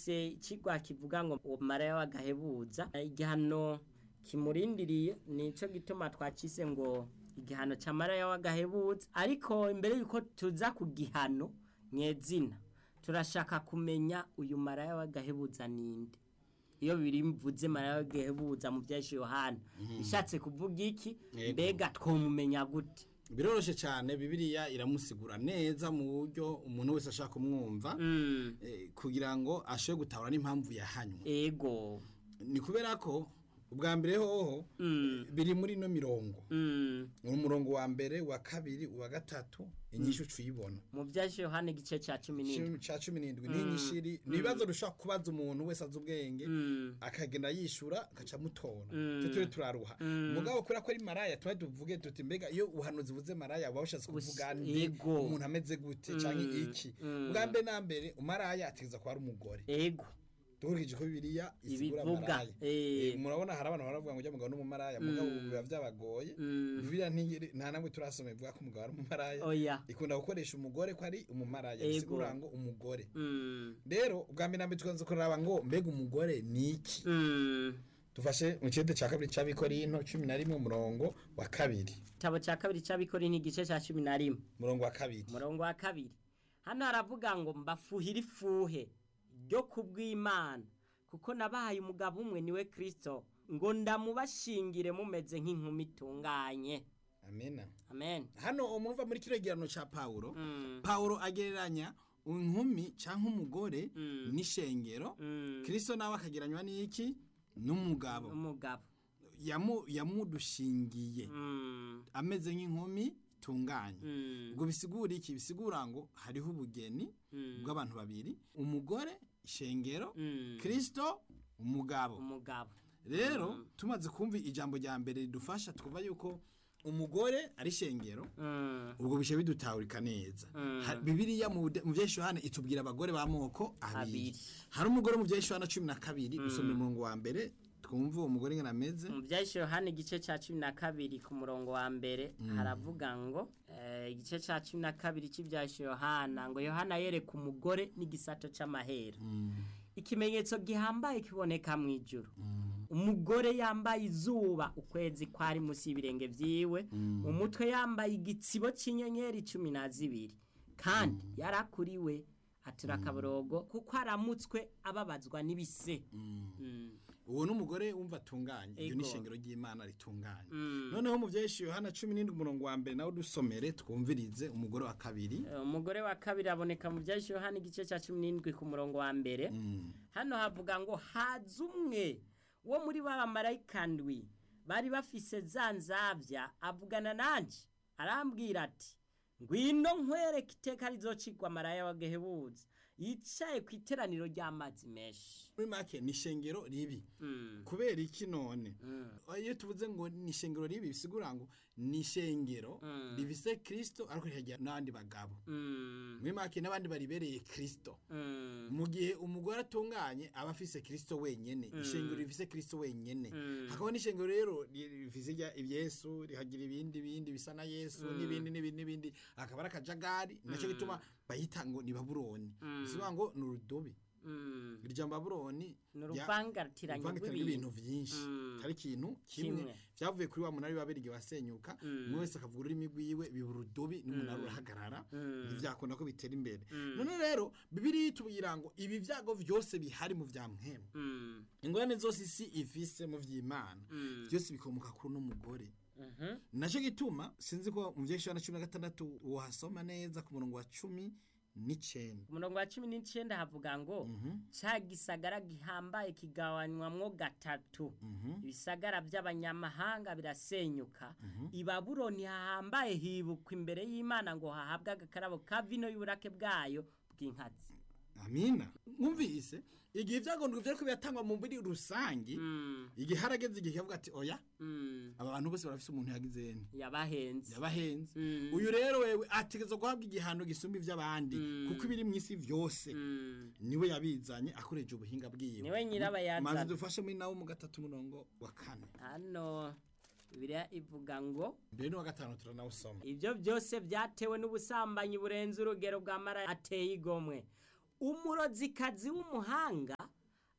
dufise ikigwa kivuga ngo uwo maraya w'agahebuza igihano kimurindiriye nico gituma twacise ngo igihano ca maraya w'agahebuza ariko imbere yuko tuza ku gihano nyezina turashaka kumenya uyu maraya w'agahebuza ninde iyo biri mvuze maraya w'agahebuza mu vyinshi Yohana bishatse kuvuga iki Yego. mbega twomumenya gute biroroshe cyane bibiliya iramusigura neza mu buryo umuntu wese ashaka kumwumva Mm, eh, kugira ngo ashobore gutahura n'impamvu yahanywe ego ni kubera ko ubwa mbere hoho Mm. biri muri ino mirongo Mm, umurongo wa mbere wa kabiri uwa gatatu inyishu uyibona mu vyinshi Yohana igice ca cumi n'indwi cya cumi n'indwi ni inyishiri ni ibibazo dushobora kubaza umuntu wese azi ubwenge Mm. akagenda yishura agaca amutora Mm. twe turi turaruha mugabo kubera ko ari maraya tuba tuvuge tuti mbega iyo ubuhanuzi buze maraya uba bushatse kuvuga Us- nde Ego. umuntu ameze gute cyangwa iki bwa mbere na mbere umaraya ategeza kuba ari umugore ego dukurikije ko bibiliya isigura Ibivuga, maraya eh. Eh, murabona hari abantu baravuga ngo ujya mugabo n'umumaraya mugabo ubu biba byabagoye Mm. bibiliya ntigiri- nta namwe turasoma ivuga ko umugabo ari umumaraya oya ikunda gukoresha umugore ko ari umumaraya Ego. bisigura ngo umugore Mm, rero ubwa mbere na mbere tukaza kuraba ngo mbega umugore ni iki mm. dufashe mu kirete cya kabiri cy'abikorino cumi na rimwe umurongo wa kabiri igitabo ca kabiri c'abikori ni igice ca cumi na rimwe umurongo wa kabiri umurongo wa kabiri hano haravuga ngo mbafuhire ifuhe ryo kubw'imana kuko nabahaye umugabo umwe niwe kristo ngo ndamubashingire mumeze nk'inkumi itunganye amena amen hano umuntu uva muri kino gihano cya pawulo Mm. pawulo agereranya inkumi cyangwa umugore Mm. n'ishengero Mm. kirisito nawe akagereranywa n'iki n'umugabo umugabo Yamu- yamudushingiye Mm, ameze nk'inkumi itunganye mm, ubwo bisigura iki bisigura ngo hariho ubugeni Mm. bw'abantu babiri umugore ishengero mm. kirisito umugabo umugabo rero tumaze kumva ijambo rya mbere ridufasha twumva yuko umugore ari ishengero Mm, ubwo bishe bidutahurika neza Mm. Ha- bibiliya mu de- mu vyesho hana itubwira abagore b'amoko abiri Abiri. hari umugore mu vyesho hana cumi na kabiri dusoma umurongo wa mbere twumva uwo mugore ngene ameze mu byahise yohani igice cya cumi na kabiri ku murongo wa mbere haravuga ngo eh, igice cya cumi na kabiri cy'ibyahise yohana ngo yohana yereka umugore n'igisato cy'amahera ikimenyetso gihambaye kiboneka mu ijuru umugore yambaye izuba ukwezi kwari munsi y'ibirenge byiwe mu mutwe yambaye igitsibo cy'inyenyeri cumi na zibiri kandi yarakuriwe atura akaborogo kuko aramutswe ababazwa n'ibise Mm. uwo n'umugore wumva atunganye iyo Ego. ni ishengero ry'imana ritunganye Mm. noneho mu vyesho yohana cumi n'indwi umurongo wa mbere nawe dusomere twumvirize umugore wa kabiri Eh, umugore wa kabiri aboneka mu byahise yohani igice cya cumi n'indwi ku murongo wa mbere Mm. hano havuga ngo haza umwe wo muri ba bamarayika ndwi bari bafise za nzabya avugana nanje arambwira ati ngwino nkwereke iteka rizocigwa maraya wa gehebuza yicaye ku iteraniro ry'amazi menshi muri make ni ishengero ribi Mm. kubera iki none Mm. iyo tuvuze ngo ni ishengero ribi bisigura ngo ni ishengero Mm. rifise kirisito ariko rikagira n'abandi bagabo Mm. muri make n'abandi baribereye kirisito Mm. mu gihe umugore atunganye aba afise kirisito wenyene ishengero rifise kirisito wenyene Mm. hakaba n'ishengero rero ri- rifise irya- ibyesu rihagira ibindi bindi bisa na yesu n'ibindi n'ibindi n'ibindi akaba ari akajagari nacyo gituma bayita ngo ni babuloni bisigura ngo ni urudobi Mm. irya babuloni ni rya- uruvangatiranye uruvangitirane rw'ibintu rw'ibintu vyinshi Mm. hari ikintu kimwe Kimwe. vyavuye kuri wa munara w'ababirigi wasenyuka Mm. umwe wese akavuga ururimi rwiwe biba urudobi n'umunara urahagarara Mm. ntivyakunda ko bitera imbere Mm. none rero bibiri itubwira ngo ibi vyago vyose bihari mu vya mpemu Mm. ingorane zose isi ifise mu vy'imana Mm. byose bikomoka kuri uno mugore Mhm. naco gituma sinzi ko mu vyeshana na cumi na gatandatu wohasoma neza ku murongo wa cumi n'icenda ku murongo wa cumi n'icyenda havuga ngo cya gisagara gihambaye kigabanywamwo gatatu ibisagara by'abanyamahanga birasenyuka i babuloni hahambaye hibukwa imbere y'imana ngo hahabwe agakarabo ka vino y'uburake bwayo bw'inkazi amina mwumvise igihe ivyagondwa vyariko biratangwa mu muri rusangi Mm, igihe harageze igihe kavuga ati oya mm, aba bantu bose barafise umuntu yagizeni yabahenze yabahenze Mm. uyu rero wewe ategezwa guhabwa igihano gisumba ivy'abandi kuko ibiri mw'isi vyose Mm, niwe yabizanye akoresheje ubuhinga bwiwe niwe nyirabayazana maze dufashe muri nawo mu gatatu murongo wa kane hano bibiliya ivuga ngo mbere n'uwa gatanu turanawusoma ibyo byose byatewe n'ubusambanyi burenze urugero bwa mara ateye igomwe umurozikazi w'umuhanga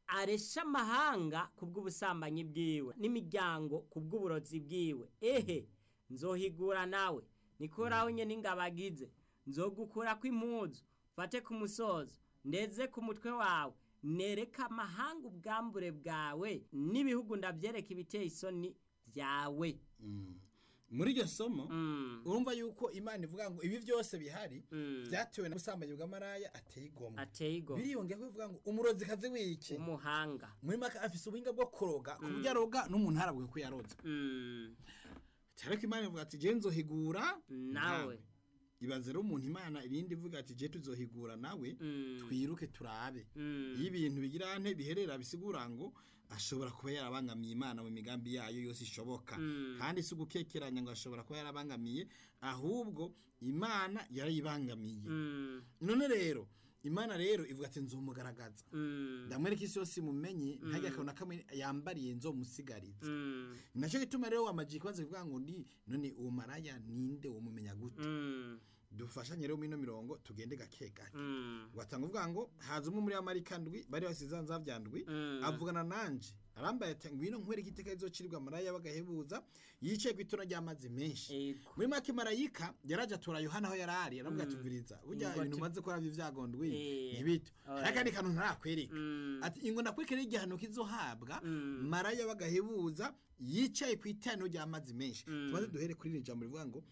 aresha amahanga kubw'ubusambanyi bwiwe n'imiryango kubw'uburozi bwiwe ehe nzohigura nawe nikoraho nyene ingabagize nzogukura kw'impuzu fate ku musozo ndeze ku mutwe wawe nereka amahanga ubwambure bwawe n'ibihugu ndavyereka ibiteye isoni vyawe muri iryo somo Mm, urumva yuko imana ivuga ngo ibi byose bihari mm. byatewe n'ubusambanyi bw'amaraya ateye igomwe ateye igomwe biriyongera ko ivuga ngo umurozi kazi wiki umuhanga muri make afise ubuhinga bwo kuroga ku buryo aroga n'umuntu harabwe ko yaroze Mm, ariko imana ivuga ati je nzohigura nawe ibaze rero umuntu imana irindi ivuga ati je tuzohigura nawe Mm, twiruke turabe mm, iyo ibintu bigira nte biherera bisigura ngo ashobora kuba yarabangamiye imana mu migambi yayo yose ishoboka Mm. kandi si ugukekeranya ngo ashobora kuba yarabangamiye ahubwo imana yarayibangamiye mm, none rero imana rero ivuga ati nzumugaragaza mm, ndamwereka isi yose imumenye ntajya akabona kamwe yambariye nzomusigariza mm, nacyo gituma rero wamajiye ikibazo kivuga ngo ni none uwo maraya ninde womumenya gute mm, dufashanye rero muri ino mirongo tugende gake gake mm, watanga uvuga ngo haza umwe muri amarika ndwi bari basize nzavya ndwi Mm. avugana nanje arambaye ati ngwino nkwereke iteka rizocirwa maraya bagahebuza yicaye ku itono ry'amazi menshi ego muri make marayika yaraje atora yohana aho yari ari aravuga ati viriza burya Ingoti. ibintu umaze gukora vy'ivyago Eh. ntibito Oya. akandi kantu ntarakwereka Mm, ati ingo nakwerekera igihano kizohabwa Mm. maraya bagahebuza yicaye ku itano ry'amazi menshi tumaze duhere kuri iri jambo rivuga ngo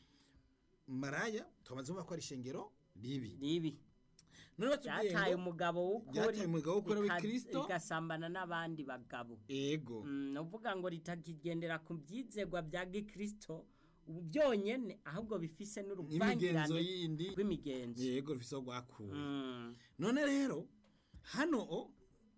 maraya tumaze kuvuga ko ari ishengero ribi ribi none batubwiye ryataye ngo umugabo w'ukuri ryataye umugabo w'ukuri rika- w'Ikristo. rigasambana n'abandi bagabo ego Mm, ni ukuvuga ngo ritakigendera ku byizegwa bya gikristo ubu byonyene ahubwo bifise n'imigenzo n'uruvangirane yindi rw'imigenzo yego rufise aho rwakuwe Mm, none rero hano o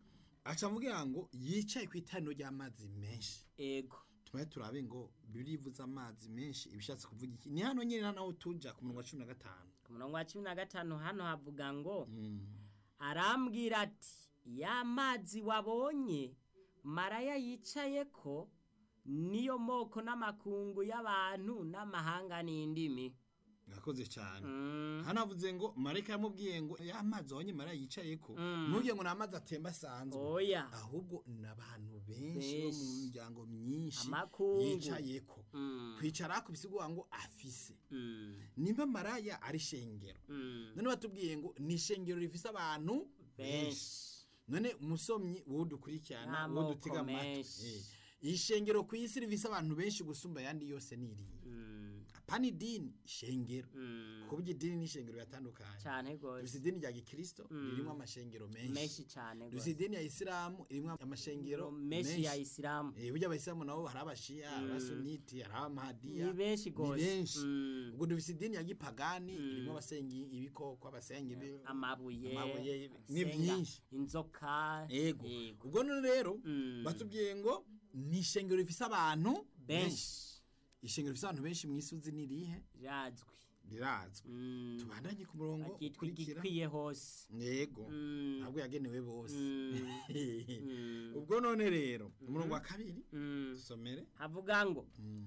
aca avuga ngo yicaye ku itano ry'amazi menshi ego tumaye turabe ngo birivuze amazi menshi ibishatse kuvuga iki ni hano nyine naho tuja ku murongo wa cumi na gatanu ku murongo wa cumi na gatanu hano havuga ngo Mm. arambwira ati ya mazi wabonye maraya yicaye ko niyo moko n'amakungu y'abantu n'amahanga n'indimi mwakoze cyane Mm, hano havuze ngo marayika yamubwiye ngo ya mazi wabonye marayika yicaye ko Mm. ntugire ngo ni amazi atemba asanzwe oya ahubwo ni abantu benshi bo mu Benshi. miryango myinshi Amakungu. yicaye ko Mm, kwicara ku bisigura ngo afise mm, nimba maraya ari shengero mm. none batubwiye ngo ni ishengero rifise abantu benshi benshi none umusomyi wowe dukurikirana wowe N'amoko dutega amatwi menshi. eh, ishengero ku isi rifise abantu benshi gusumba ayandi yose niriye Mm, apana idini ishengero mm. ku buryo idini n'ishengero biratandukanye cyane dufise rwose idini rya gikristo ririmo amashengero menshi menshi cyane dufise rwose idini ya isilamu irimo amashengero menshi ya isilamu Eh, burya abayisilamu nabo hari abashiya abasuniti hari abamahadiya ni benshi ni rwose benshi Mm, ubwo dufise idini ya gipagani irimo abasenga ibikoko abasenga ibi- amabuye amabuye, ni asenga byinshi. inzoka yego yego. ubwo none rero Mm. batubwiye ngo ni ishengero rifise abantu benshi ishengero rifise abantu benshi mu isi uzi ni irihe rirazwi rirazwi Mm, tubandanye ku murongo ryitwa ukurikira igikwiye hose yego Mm, ntabwo yagenewe bose mm, mm, ubwo none rero umurongo wa kabiri mm. dusomere havuga ngo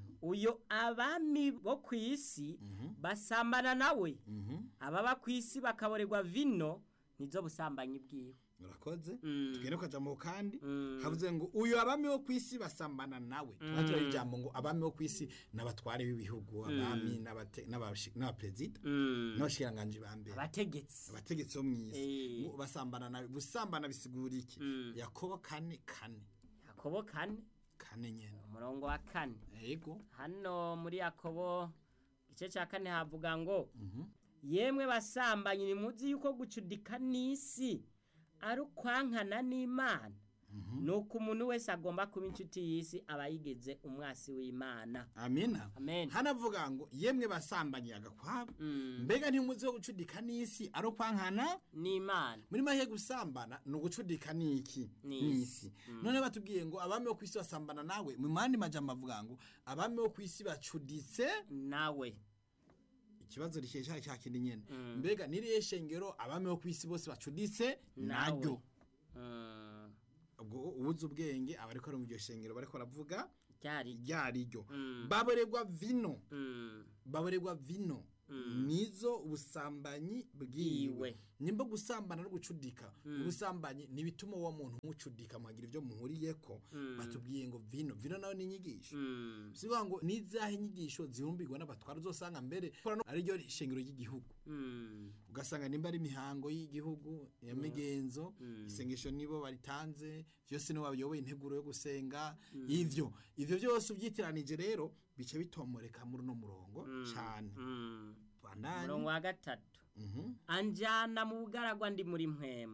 uyo abami bo ku isi basambana nawe ababa ku isi bakaborerwa vino nizo busambanyi bwiwe urakoze Mm. tugende ku kajambo kandi Mm. havuze ngo uyu abami wo ku isi basambana nawe tuba turaho ijambo ngo abami bo ku isi n'abatware b'ibihugu abami n'abate- n'abashi- n'abaperezida Mm. n'abashikiranganji ba mbere abategetsi abategetsi bo mu isi Eh. ngo basambana nawe gusambana bisigura iki Mm. yakobo kane kane yakobo kane kane nyene umurongo wa kane yego hano muri yakobo igice cya kane havuga ngo yemwe basambanyi nimuzi yuko gucudika n'isi ari ukwankana n'imana ni uko umuntu wese agomba kuba inshuti y'isi aba yigeze umwasi w'imana amina Amen. hanavuga ngo yemwe basambanye agakwabo Mm. mbega ntimuzi wo gucudika n'isi ari ukwankana n'imana muri make gusambana ni ugucudika n'iki N'isi. n'isi none batubwiye ngo abami bo ku isi basambana nawe mu mandi majambo avuga ngo abami bo ku isi bacuditse nawe ikibazo rikesha cya kindi nyene mbega niriye shengero abami bo ku isi bose bacuditse naryo Mm. ubwo ubuze ubwenge aba ariko ari mu iryo shengero bariko baravuga ryari ryariryo Mm. baborerwa vino Mm. baborerwa vino nizo ubusambanyi bwiwe Bwiwe. nimba gusambana no gucudika ubusambanyi ni ibituma uwo muntu mucudika muhagira ibyo muhuriyeko batubwiye ngo vino vino nayo ni inyigisho Mm. sivuga ngo nizahe inyigisho zihumbirwa n'abatwara uzosanga mbere korano ari ryo shingiro ry'igihugu Mm. ugasanga nimba ari imihango y'igihugu ya migenzo isengesho nibo baritanze byose nibo bayoboye integuro yo gusenga ivyo ivyo byose ubyitiranije rero bice bitomoreka muri uno murongo cyane Mm. bandanye umurongo wa gatatu Mhm, anjyana mu bugaragwa ndi muri mpwemu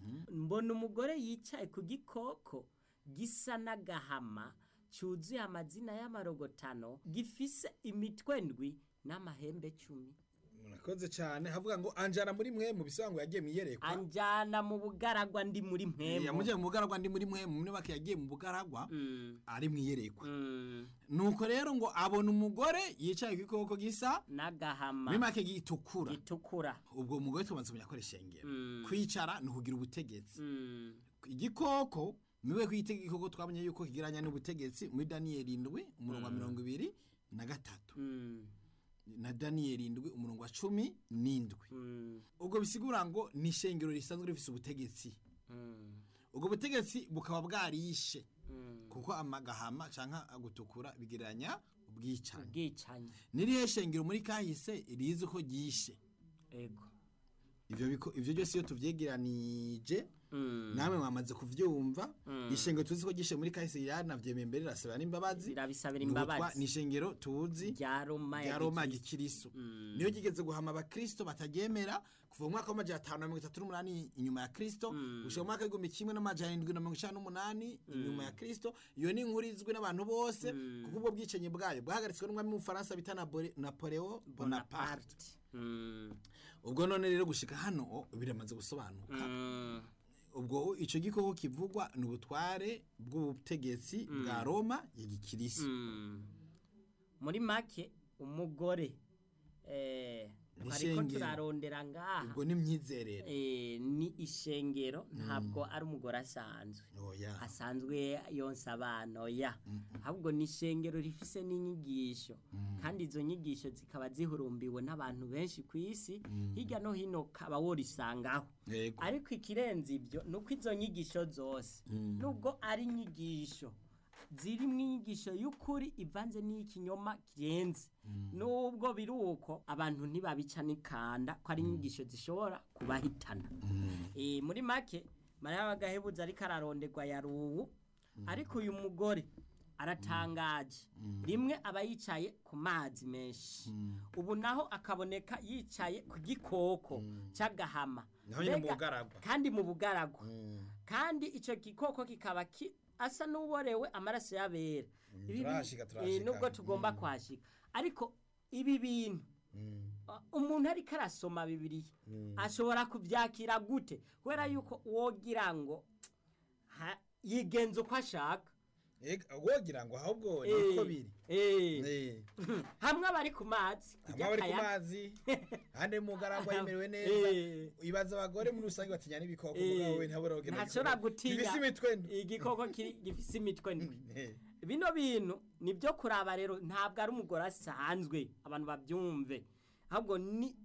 mbona umugore yicaye ku gikoko gisa n'agahama cyuzuye amazina y'amarogotano gifise imitwe ndwi n'amahembe cumi murakoze cyane havuga ngo anjana muri mwe mu bisobanuro yagiye mu iyerekwa anjyana mu bugaragwa ndi muri mpwemu yamujyanye mu bugaragwa ndi muri mwe mu make yagiye mu bugaragwa Mm, ari mu iyerekwa mm, nuko rero ngo abona umugore yicaye ku gikoko gisa n'agahama muri make gitukura gitukura ubwo umugore tumaze kumenya ko ari ishengero Mm. kwicara ni ukugira ubutegetsi Mm, igikoko miwe kwitega igikoko twamenye yuko kigiranya n'ubutegetsi muri daniyeli indwi umurongo wa mirongo ibiri na gatatu mm, na daniyeli indwi umurongo wa cumi n'indwi mm, ubwo bisigura ngo ni ishengero risanzwe rifise ubutegetsi mm, ubwo butegetsi bukaba bwarishe mm. kuko amagahama canka gutukura bigiranya ubwicanyi ubwicanyi nirihe shengero muri kahise rizi ko ryishe ego ivyo biko- ivyo byose iyo tuvyegeranije Mm, namwe mwamaze kuvyumva ishengero tuzi ko ryishe muri kahise yaranavyemeye mbere rasaba n'imbabazi birabisabira Ni ubutwa- imbabazi ni ishengero tuzi rya roma rya ya roma gikristo. gikiriso niyo ryigeze guhama abakristo bataryemera kuva mu mwaka w'amajana atanu na mirongo itatu n'umunani inyuma ya kristo gushika mu mwaka w'igihumbi kimwe n'amajana indwi na mirongo icenda n'umunani inyuma ya kristo iyo ni inkuru izwi n'abantu bose kuko ubwo bwicanyi bwayo bwahagaritswe n'umwami w'umufaransa bita Nabore- napoleo bonaparte bonaparte Mm, ubwo none rero gushika hano o, biramaze gusobanuka mm, ubwo ico gikoko kivugwa ni ubutware bw'ubutegetsi bwa roma ya gikiriso mm. muri make umugore eh, Ni twariko ishengero. turarondera ngaha ubwo ni imyizerere eh, ni ishengero ntabwo ari umugore asanzwe oya asanzwe yonsa abana oya ahubwo ni ishengero rifise n'inyigisho kandi izo nyigisho zikaba zihurumbiwe n'abantu benshi ku isi hirya no hino kaba worisangaho yego ariko ikirenze ibyo ni uko izo nyigisho zose nubwo ari inyigisho zirimo inyigisho y'ukuri ivanze n'ikinyoma kirenze nubwo biri uko abantu ntibabica n'ikanda ko ari inyigisho zishobora kubahitana Eh, muri make mariya w'agahebuzo ariko araronderwa ya ruwu ariko uyu mugore aratangaje rimwe aba yicaye ku mazi menshi ubu naho akaboneka yicaye ku gikoko cy'agahama naho nyine mu Mbega- bugaragwa kandi mu bugaragwa kandi icyo gikoko kikaba ki- asa n'uborewe amaraso y'abera Ibi bi- turahashika, eh, turahashika. nubwo tugomba kuhashika ariko ibi bintu uh, umuntu ariko arasoma bibiliya ashobora kubyakira gute kubera yuko wogira ngo ha- yigenza uko ashaka Ega, wogira ngo ahubwo Eh, niko biri eh, Eh, hamwe abari ku mazi hamwe abari ku akayaga. mazi ahandi mu bugaragwa yemerewe neza Eh, ibaza abagore muri rusange batinya n'ibikoko Eh, mugabo we ntabura kugenda ntashobora gutinya ibisi imitwe ndwi. igikoko kiri- gifise imitwe ndwi Eh, bino bintu ni byo kuraba rero ntabwo ari umugore asanzwe abantu babyumve ahubwo ni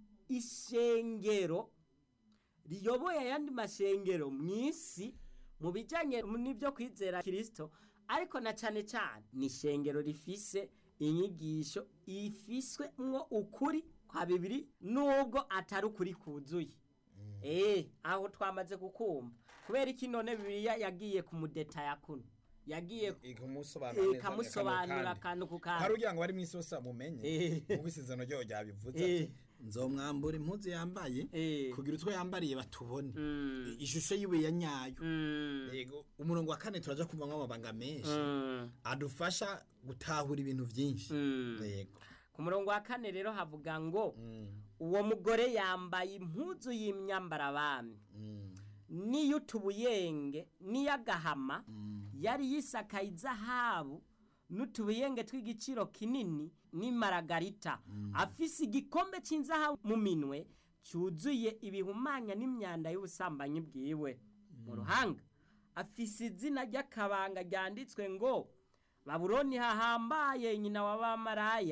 ishengero riyoboye ayandi mashengero mu isi mu bijyanye n'ibyo kwizera kirisito ariko na cyane cyane ni ishengero rifise inyigisho ifiswe mwo ukuri kwa bibiri nubwo atari ukuri kuzuye eh aho twamaze kukumva kubera iki none bibiliya yagiye kumudetaya kuno yagiye ikamusobanura neza ikamusobanurira akantu akantu ku kandi. hari kantu ugira ngo bari mu isi bose bamumenye Eh. nk'uko isezerano ryayo ryabivuze Eh. ati nzomwambura impuzu yambaye Eh. kugira utwo yambariye batubone Mm. ishusho yiwe ya nyayo Mm, yego umurongo wa kane turaja kumvamo amabanga menshi mm, adufasha gutahura ibintu byinshi mm. yego ku murongo wa kane rero havuga ngo Mm, uwo mugore yambaye impuzu y'imyambarabami mm, n'iy'utubuyenge n'iy'agahama mm. yari yisakaye izahabu n'utubuyenge tw'igiciro kinini n'imaragarita afise igikombe cy'inzahabu mu minwe cyuzuye ibihumanya n'imyanda y'ubusambanyi bwiwe mu ruhanga afise izina ry'akabanga ryanditswe ngo babuloni hahambaye nyina w'abamaraya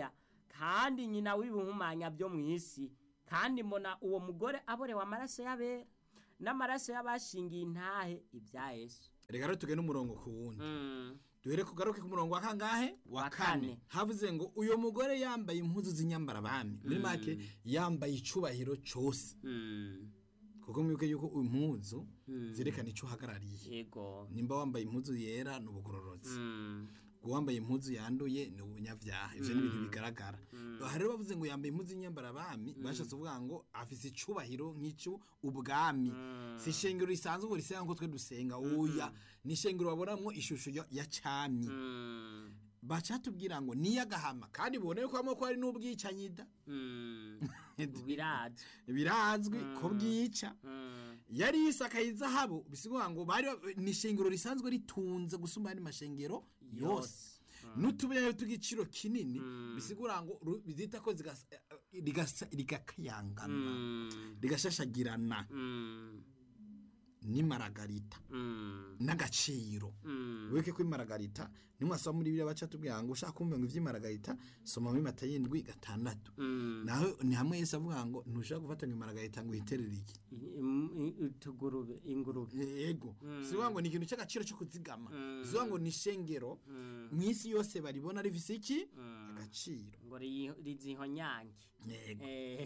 kandi nyina w'ibihumanya byo mu isi kandi mbona uwo mugore aborewe amaraso y'abera n'amaraso y'abashingiye intahe ibya yesu reka rero tugende umurongo ku wundi Mm, duhere kugaruke ku murongo wa kangahe wa Wa kane kane. havuze ngo uyo mugore yambaye impuzu z'inyambarabami muri make yambaye icubahiro cose mm, kuko mwibuke yuko impuzu zerekana ico uhagarariye yego nimba wambaye impuzu yera ni ubugororotsi Mm, uwambaye impuzu yanduye ni ubunyavyaha ivyo ni ibintu bigaragara aha rero bavuze ngo yambaye impuzu y'inyambarabami bashatse kuvuga ngo afise icubahiro nk'ico ubwami si ishengero risanzwe ngo risenga nko twe dusenga oya ni ishengero babonamwo ishusho ya- ya cami mm, bacatubwira ngo niyo agahama kandi bibone yuko hamwe ko hari n'ubwicanyi da mm, birazwi birazwi ko bwica Mm, yari yisakaye izahabu bisigura ngo bari ni ishengero risanzwe ritunze gusumba andi mashengero yose n'utubuye tw'igiciro kinini bisigura ngo ru- bizita ko zigasa- rigasa- rigakayangana mm, rigashashagirana mm, n'imaragarita mm, n'agaciro mm, wibuke ko imaragarita nimwasoma muri biriya baca tubwira ngo ushaka kumva ngo ivy'imaragarita soma muri mata y'indwi gatandatu mm. naho ni hamwe yesu avuga ngo ntushaka gufata ngo imaragarita ngo uyiterere iki I- i- utugurube ingurube yego sivuga ngo ni ikintu cy'agaciro cyo kuzigama sivuga ngo ni ishengero mu isi yose baribona rifise iki agaciro ngo ri- rizihonyange yego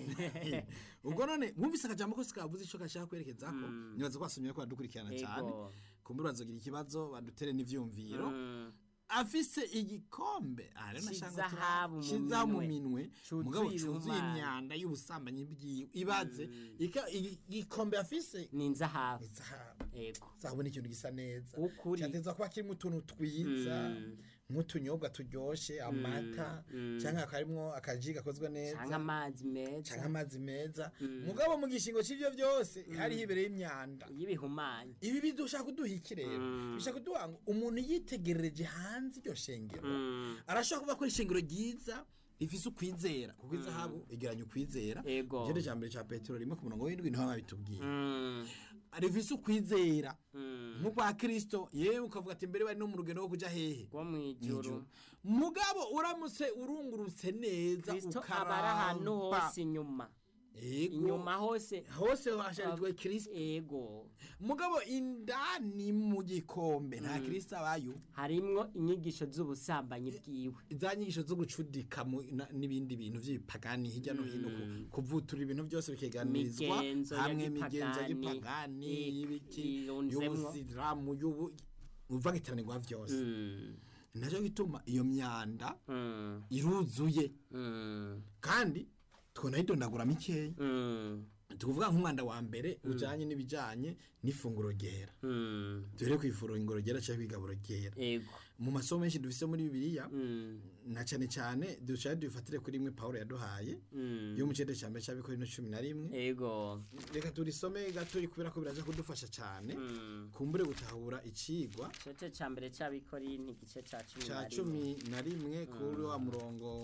Eh, ubwo none mwumvise akajambo kose kavuze ico gashaka kwerekezako nibaza ko basomye ko badukurikirana cyane Yego. kumbura bazogira ikibazo badutere n'ivyumviro mm, afise igikombe aha rero nashaka ngo C'izahabu mu tura- c'izahabu mu minwe. minwe Cuzuye mugabo cuzuye ibihumanya. imyanda y'ubusambanyi bwiwe ibaze ika- igi- igikombe afise ni inzahabu izahabu yego zahabu ni ikintu gisa neza Ukuri. cyateza kuba kirimo utuntu twiza nk'utunyobwa turyoshe amata cyangwa akarimwo akaji gakozwe neza cyangwa amazi meza cyangwa amazi meza mugabo mu gishingo c'ivyo byose hariho imbere y'imyanda y'ibihumanya ibi bidushaka kuduha iki rero bishaka kuduha ngo umuntu yitegerereje hanze iryo shengero arashobora kuvuga ko ari ishengero ryiza rifise ukwizera kuko izahabu igeranya ukwizera Ego. igende cya mbere cya petero rimwe ku murongo w'indwi niho babitubwiye Mm, rifise ukwizera mm. nk'ukwa kristo yewe ukavuga ati mbere bari no mu rugendo rwo kuja hehe rwo mu ijuru mugabo uramutse urungurutse neza kristo aba ari ahantu hose inyuma Ego. inyuma hose hose hasharijwe kristo ego mugabo indani mu gikombe nta kristo abayo harimwo inyigisho z'ubusambanyi bwiwe za nyigisho zo gucudika mu- na- n'ibindi bintu by'ibipagani hirya no hino ku- kuvutura ibintu byose bikeganirizwa Migenzo ya hamwe imigenzo gipagani, y'ipagani ik- y'ibiki irunzemwo. y'ubusilamu y'ubu uvangitiranirirwa byose Mm, nacyo gituma iyo myanda mm, iruzuye mm, kandi tunayidondagura mikeya mm, tukuvuga nk'umwanda wa mbere ujanye n'ibijanye n'ifunguro ryera mm. duhere ku ifunguro ryera cyangwa kwigaburo ryera ego mu masomo menshi dufise muri bibiliya Mm, na cyane cyane dushaka dufatire kuri imwe pawulo yaduhaye mm. yo mu cende cya mbere cy'abikorino cumi na rimwe ego reka turisome gatoyi kubera ko biraza kudufasha cyane Mm. kumbure gutahura icigwa igice cya mbere cy'abikorinti igice cya cumi cya na rimwe cumi na rimwe kuri wa murongo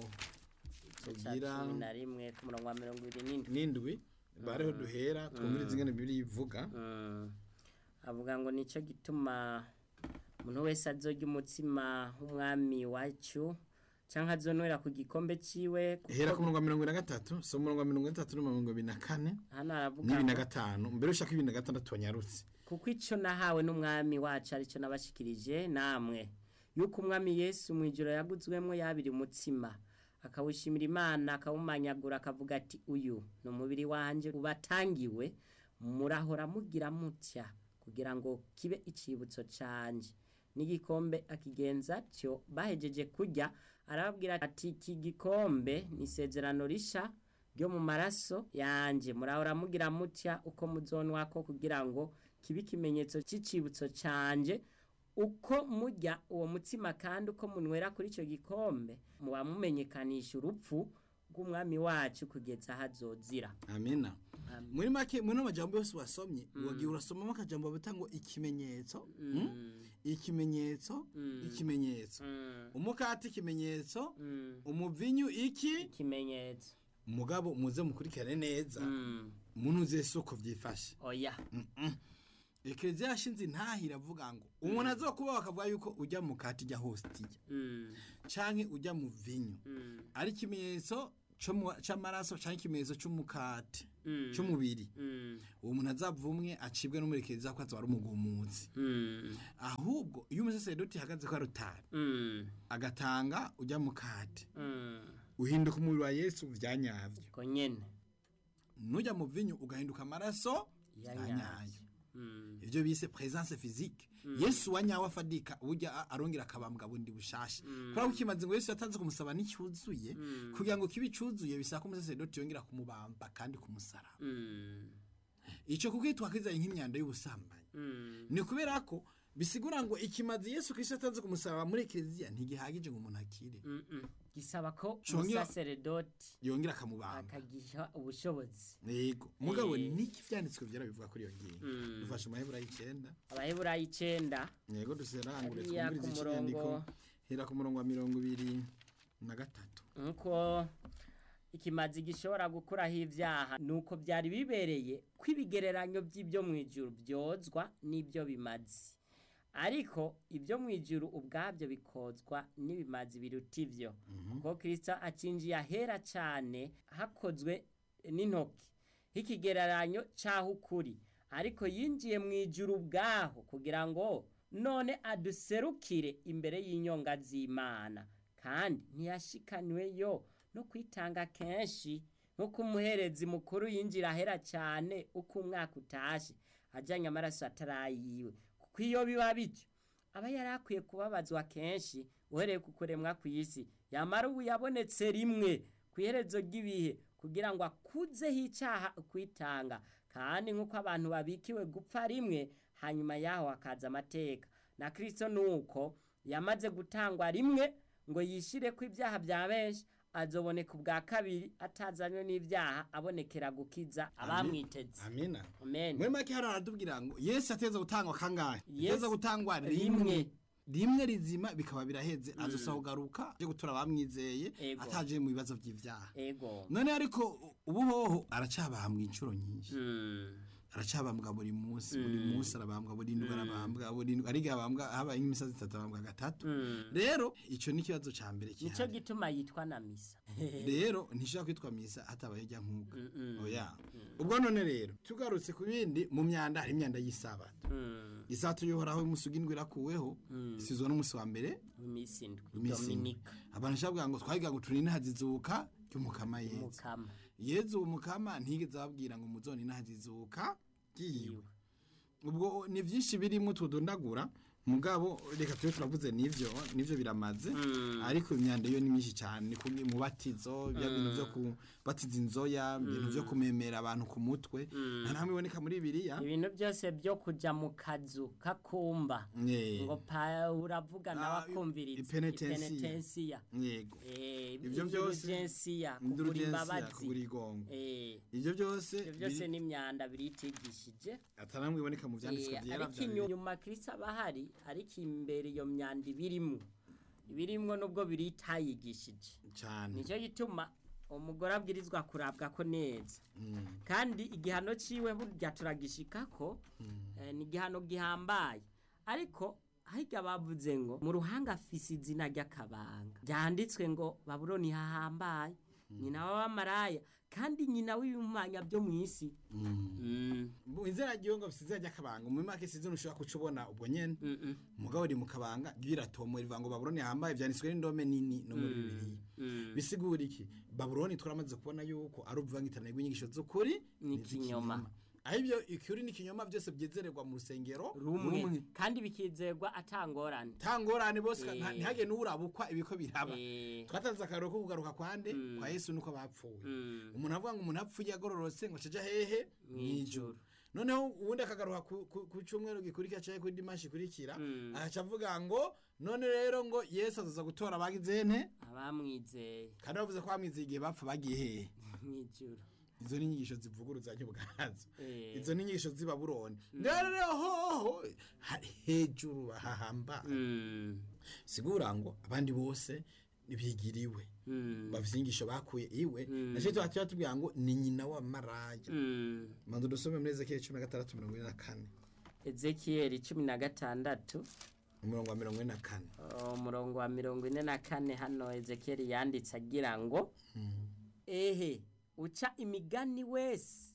igice cya tugira cumi na rimwe ku murongo wa mirongo ibiri n'indwi n'indwi bareho duhera twumvirize ingene bibiri ivuga Mm. avuga ngo nicyo gituma umuntu wese azorya umutsima w'umwami wacu cyangwa azonwera ku gikombe ciwe kuko hera ku murongo wa mirongo ibiri na gatatu so umurongo wa mirongo itatu n'umurongo ibiri na kane hano aravuga n'ibiri na ngo gatanu mbere ushaka ibiri na gatandatu wanyarutse kuko icyo nahawe n'umwami wacu aricyo nabashikirije namwe yuko umwami yesu mu ijoro yaguzwemo yabiri umutsima akawushimira imana akawumanyagura akavuga ati uyu ni umubiri wanjye ubatangiwe murahora mugira mutya kugira ngo kibe icibutso cyanjye n'igikombe akigenza atyo bahejeje kurya arababwira ati iki gikombe ni isezerano risha ryo mu maraso yanjye murahora mugira mutya uko muzonwa ko kugira ngo kibe ikimenyetso cy'icibutso cyanjye uko murya uwo mutsima kandi uko munywera kuri icyo gikombe muba mumenyekanisha urupfu rw'umwami wacu kugeza aho azozira amina muri make muri amajambo yose wasomye wagiye urasomamo akajambo bita ngo ikimenyetso mm? ikimenyetso ikimenyetso Mm, umukati ikimenyetso mm, umuvinyu iki ikimenyetso mugabo muze mukurikirane neza Mm, muntu uzi ese uko byifashe oya ekereziya yashinze intahira avuga ngo umuntu azokuba bakavuga yuko ujya mu kati ijya hositiya Mm. canke ujya mu vinyo Mm. ari ikimenyetso co mu- c'amaraso canke ikimenyetso c'umukati Mm. c'umubiri Mm. uwo muntu azavumwe acibwe n'umurekereza ko azoba ari umugumutsi Mm. ahubwo iyo umusaseredoti ahagaze ko ari utari Mm. agatanga ujya mu kati Mm. uhinduka umubiri wa yesu vyanyavyo ko nyene nujya mu vinyo ugahinduka amaraso Ya yanyayo nyayo. Mm. ivyo bise presence physique yesu wanyawe afadika burya a- arongera akabambwa bundi bushasha kubera ko ikimaze ngo yesu yatanze kumusaba n'icyuzuye kugira ngo kibe cyuzuye bisaba ko umusaseredoti yongera kumubamba kandi kumusaraba Mm. ico kuko twakizanye nk'imyanda y'ubusambanyi Mm. ni kubera ko bisigura ngo ikimazi yesu kristo yatanze kumusaraba muri ekereziya ntigihagije ngo umuntu akire Mm-mm. gisaba ko Congera- umusaseredoti yongera akamubamba akagiha ubushobozi yego mugabo Eh. niki vyanditswe vyera bivuga kuri iyo ngingo Mm. dufashe amaheburayo icenda abaheburayo icenda yego duserangure Hariya twumvirize ku ikinyandiko murongo- hera ku murongo wa mirongo ibiri na gatatu nkuko ikimazi gishobora gukuraho ibyaha nuko byari bibereye ko ibigereranyo by'ibyo mu ijuru byozwa n'ibyo bimazi ariko ibyo mu ijuru ubwabyo bikozwa n'ibimazi biruta ibyo kuko kirisito acinjiye ahera cyane hakozwe n'intoki nk'ikigereranyo cy'aho ukuri ariko yinjiye mu ijuru ubwaho kugira ngo none aduserukire imbere y'inyonga z'imana kandi ntiyashikaniweyo no kwitanga kenshi nk'uko umuherezi mukuru yinjira ahera cyane uko umwaka utashe ajyanye amaraso atarayiwe kuko iyo biba bityo aba yari akwiye kubabazwa kenshi uhereye ku kuremwa ku isi yamara ubu yabonetse rimwe ku iherezo ry'ibihe kugira ngo akuzeho icyaha kwitanga kandi nk'uko abantu babikiwe gupfa rimwe hanyuma yaho hakaza amateka na kirisito ni uko yamaze gutangwa rimwe ngo yishyire ko ibyaha bya benshi azoboneka ubwa kabiri atazanywe n'ibyaha abonekera gukiza abamwiteze amina amen muri make hano haratubwira ngo yesu ateza gutangwa kangahe Yesu- ateza gutangwa rimwe. rimwe rimwe rizima bikaba biraheze azosa kugaruka aje gutora abamwizeye Ego. ataje mu bibazo by'ivyaha ego none ariko ubu hoho aracabambwa inshuro nyinshi Mm. aracabambwa buri munsi buri munsi arabambwa buri ndwi arabambwa buri ndwi ariga abambwa habaye nk'imisazi itatu abambwa gatatu Mm. rero ico ni ikibazo ca mbere nico kihari gituma yitwa na misa rero ntishobora kwitwa misa hatabaye ijya nkuka Mm-mm. oya ubwo none rero tugarutse ku bindi mu myanda hari imyanda y'isabato Mm. isabato y'uhoraho y'umunsi ugindwi irakuweho isizwe n'umunsi wa mbere iminsi indwi iminsi indwi. dominika abantu nshobora ngo twahiga ngo turinde hazizuka ry'umukama yezu mukama yezu umukama ntigeze ababwira ngo muzone inahazizuka yiwe ubwo ni byinshi birimo tudondagura mugabo reka tube turavuze n'ivyo n'ivyo biramaze ariko imyanda yo ni myinshi cyane ni kumwe mu batizo bya bintu byo kubatiza inzoya ibintu byo kumemera abantu ku mutwe nta namwe iboneka muri biriya ibintu byose byo kuja mu kazu kakumba Eh, ngo pa uravuga nawe Ah, akumviriza ipenetensiya. ipenetensiya yego Eh, Ibyo byose- indulgensiya kugura indulgensiya imbabazi kugura igongo Eh, ibyo byose ibyo byose biri- ni imyanda biritigishije ataramwe iboneka mu byanditswe Eh, byera ariko bya Bibiliya. inyuma kristo aba ahari ariko imbere iyo myanda ibirimwo ibirimwo nubwo biritayigishije cyane nicyo gituma umugore abwirizwa kurabwa ko neza Mm. kandi igihano ciwe burya turagishikako eh, ni igihano gihambaye ariko higa bavuze ngo mu ruhanga afise izina ry'akabanga byanditswe ngo babuloni hahambaye nyina w'abamaraya kandi nyina w'ibimanya byo mu isi Mm. mu inzira ry'iyo ngo size ajya kabanga mu make size ushobora kucubona ubwo nyene Mm-mm. umugabo uri mu kabanga ryiratomo rivuga ngo babuloni yambaye byanditswe n'indome nini no muri bibiliya Mm. bisigura iki babuloni turamaze kubona yuko ari ubuvangitirane bw'inyigisho z'ukuri N'ikinyoma. aho ibyo ikuri n'ikinyoma byose byezererwa mu rusengero rumwe kandi bikizerwa atangorane tangorane bose Eh. nta- ntihage n'urabukwa ibiko biraba Eh, twatanze akarero ko kugaruka kwande kwa yesu nuko bapfuye mm, umuntu avuga ngo umuntu apfuye agororotse ngo caja hehe Mw'ijuru. mw'ijuru noneho uwundi akagaruka ku- ku ku cyumweru gikurikira canke kuri dimanshi ikurikira Mm. agaca avuga ngo none rero ngo yesu azaza gutora abagize nte abamwizeye kandi bavuze ko bamwizeye igihe bapfa bagiye hehe mw'ijuru izo ni inyigisho zivuguruzanya ubwazo Eh. izo ni inyigisho z'i babuloni rero hoho hari hejuru hahamba Mm, sigura ngo abandi bose bigiriwe mm, bafite inyigisho bakuye iwe nacyo tuba tuba tubwira ngo ni nyina wa maraya mm. manzu dusome muri ezekiyeli cumi na gatandatu mirongo ine na kane ezekiyeli cumi na gatandatu umurongo wa mirongo ine na kane umurongo wa mirongo ine na kane hano ezekiyeli yanditse agira ngo ehe uca imigani wese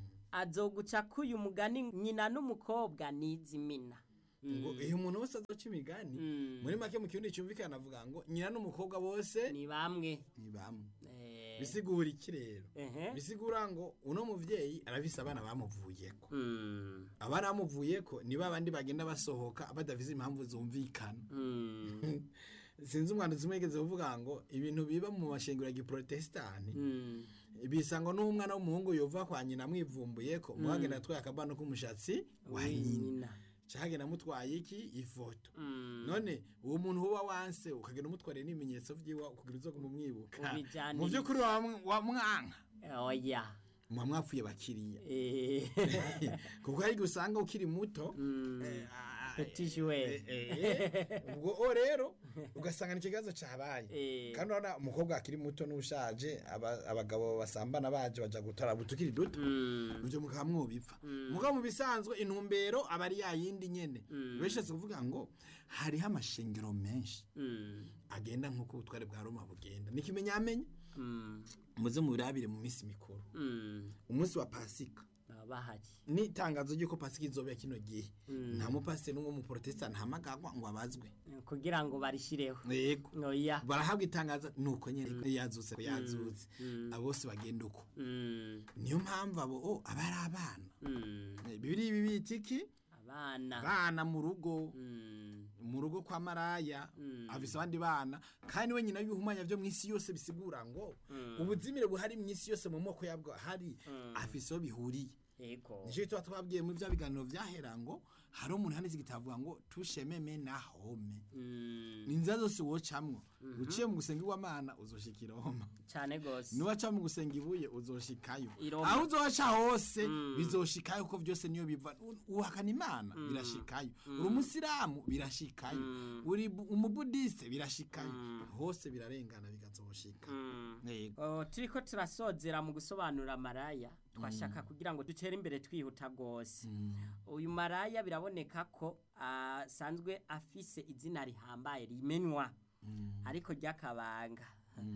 azoguca k'uyu mugani nyina n'umukobwa nizimina ngo iyo umuntu wese azoca imigani Mm. muri make mu kirundi cyumvikana avuga ngo nyina n'umukobwa bose ni bamwe ni bamwe Eh, bisigura iki rero ehe. bisigura ngo uno muvyeyi arafise abana bamuvuyeko Mm, abana bamuvuyeko ni ba bandi bagenda basohoka badafise impamvu zumvikana mm, sinzi umwanditsi umwe yigeze kuvuga ngo ibintu biba mu mashengero ya giprotestani mm, bisa ngo n'umwana w'umuhungu yova kwa nyina amwivumbuyeko muhagenda atwaye akabano k'umushatsi wa nyina nyina. cagenda amutwaye iki ifoto Mm, none uwo muntu uba wanse ukagenda umutwariye n'ibimenyetso vyiwa kugira uzo kumumwibuka Ubijaniriza. mu vy'ukuri wa- wa mwanka oya muba mwapfuye bakiriya Eh, kuko hari igihe usanga ukiri muto mm, eh, ah, petit joueur. eh, eh, ubwo o rero ugasanga ni ikibazo cabaye Eh, kandi urabona umukobwa akiri muto n'ushaje aba- abagabo basambana baje baja gutora butukiri duto mm, ivyo mukaba mwobipfa mugabo mu bisanzwe intumbero aba ari yayindi nyene Mm. bishatse kuvuga ngo hariho amashengero menshi mm, agenda nk'uko ubutware bwa roma bugenda n'ikimenyamenya mm, muze mubirabire mu minsi mikuru mm, umunsi wa pasika baba bahari n'itangazo ry'uko pasika izobera kino gihe nta mupasiteri n'umwe w'umuporotesitanti ntahamagagwa ngo abazwe kugira ngo barishireho yego oya barahabwa itangazo nuko nyene yazutse ko yazutse abo bose bagenda uko Mm, niyo mpamvu abo o aba ari abana mm, Eh, bibiri bibita iki abana bana mu rugo Mm, mu rugo kwa maraya Mm. afise abandi bana kandi we nyina y'ibihumanya vyo mw'isi yose bisigura ngo Mm. ubuzimire buhari mw'isi yose mu moko yabwo hari Mm. afise aho bihuriye yego nico gituma twabwiye muri vya biganiro vyahera ngo hari umuntu handitse igitavuga ngo tushememe na home Mm, ni inzira zose wocamwo uciye mu gusenga iwamana uzoshika i roma cane gose niwaca mu gusenga ibuye uzoshikayo I Roma. aho uzoca hose Mm. bizoshikayo kuko vyose niyo biva U- uhakana imana birashikayo uri umusiramu birashikayo Mm. uri bu- umubudiste birashikayo Mm. hose birarengana bigazoshika Mm. Yego. Oh, turiko turasozera mu gusobanura maraya twashaka kugira ngo dutere imbere twihuta rwose uyu maraya biraboneka ko asanzwe afise izina rihambaye rimenywa ariko ry'akabanga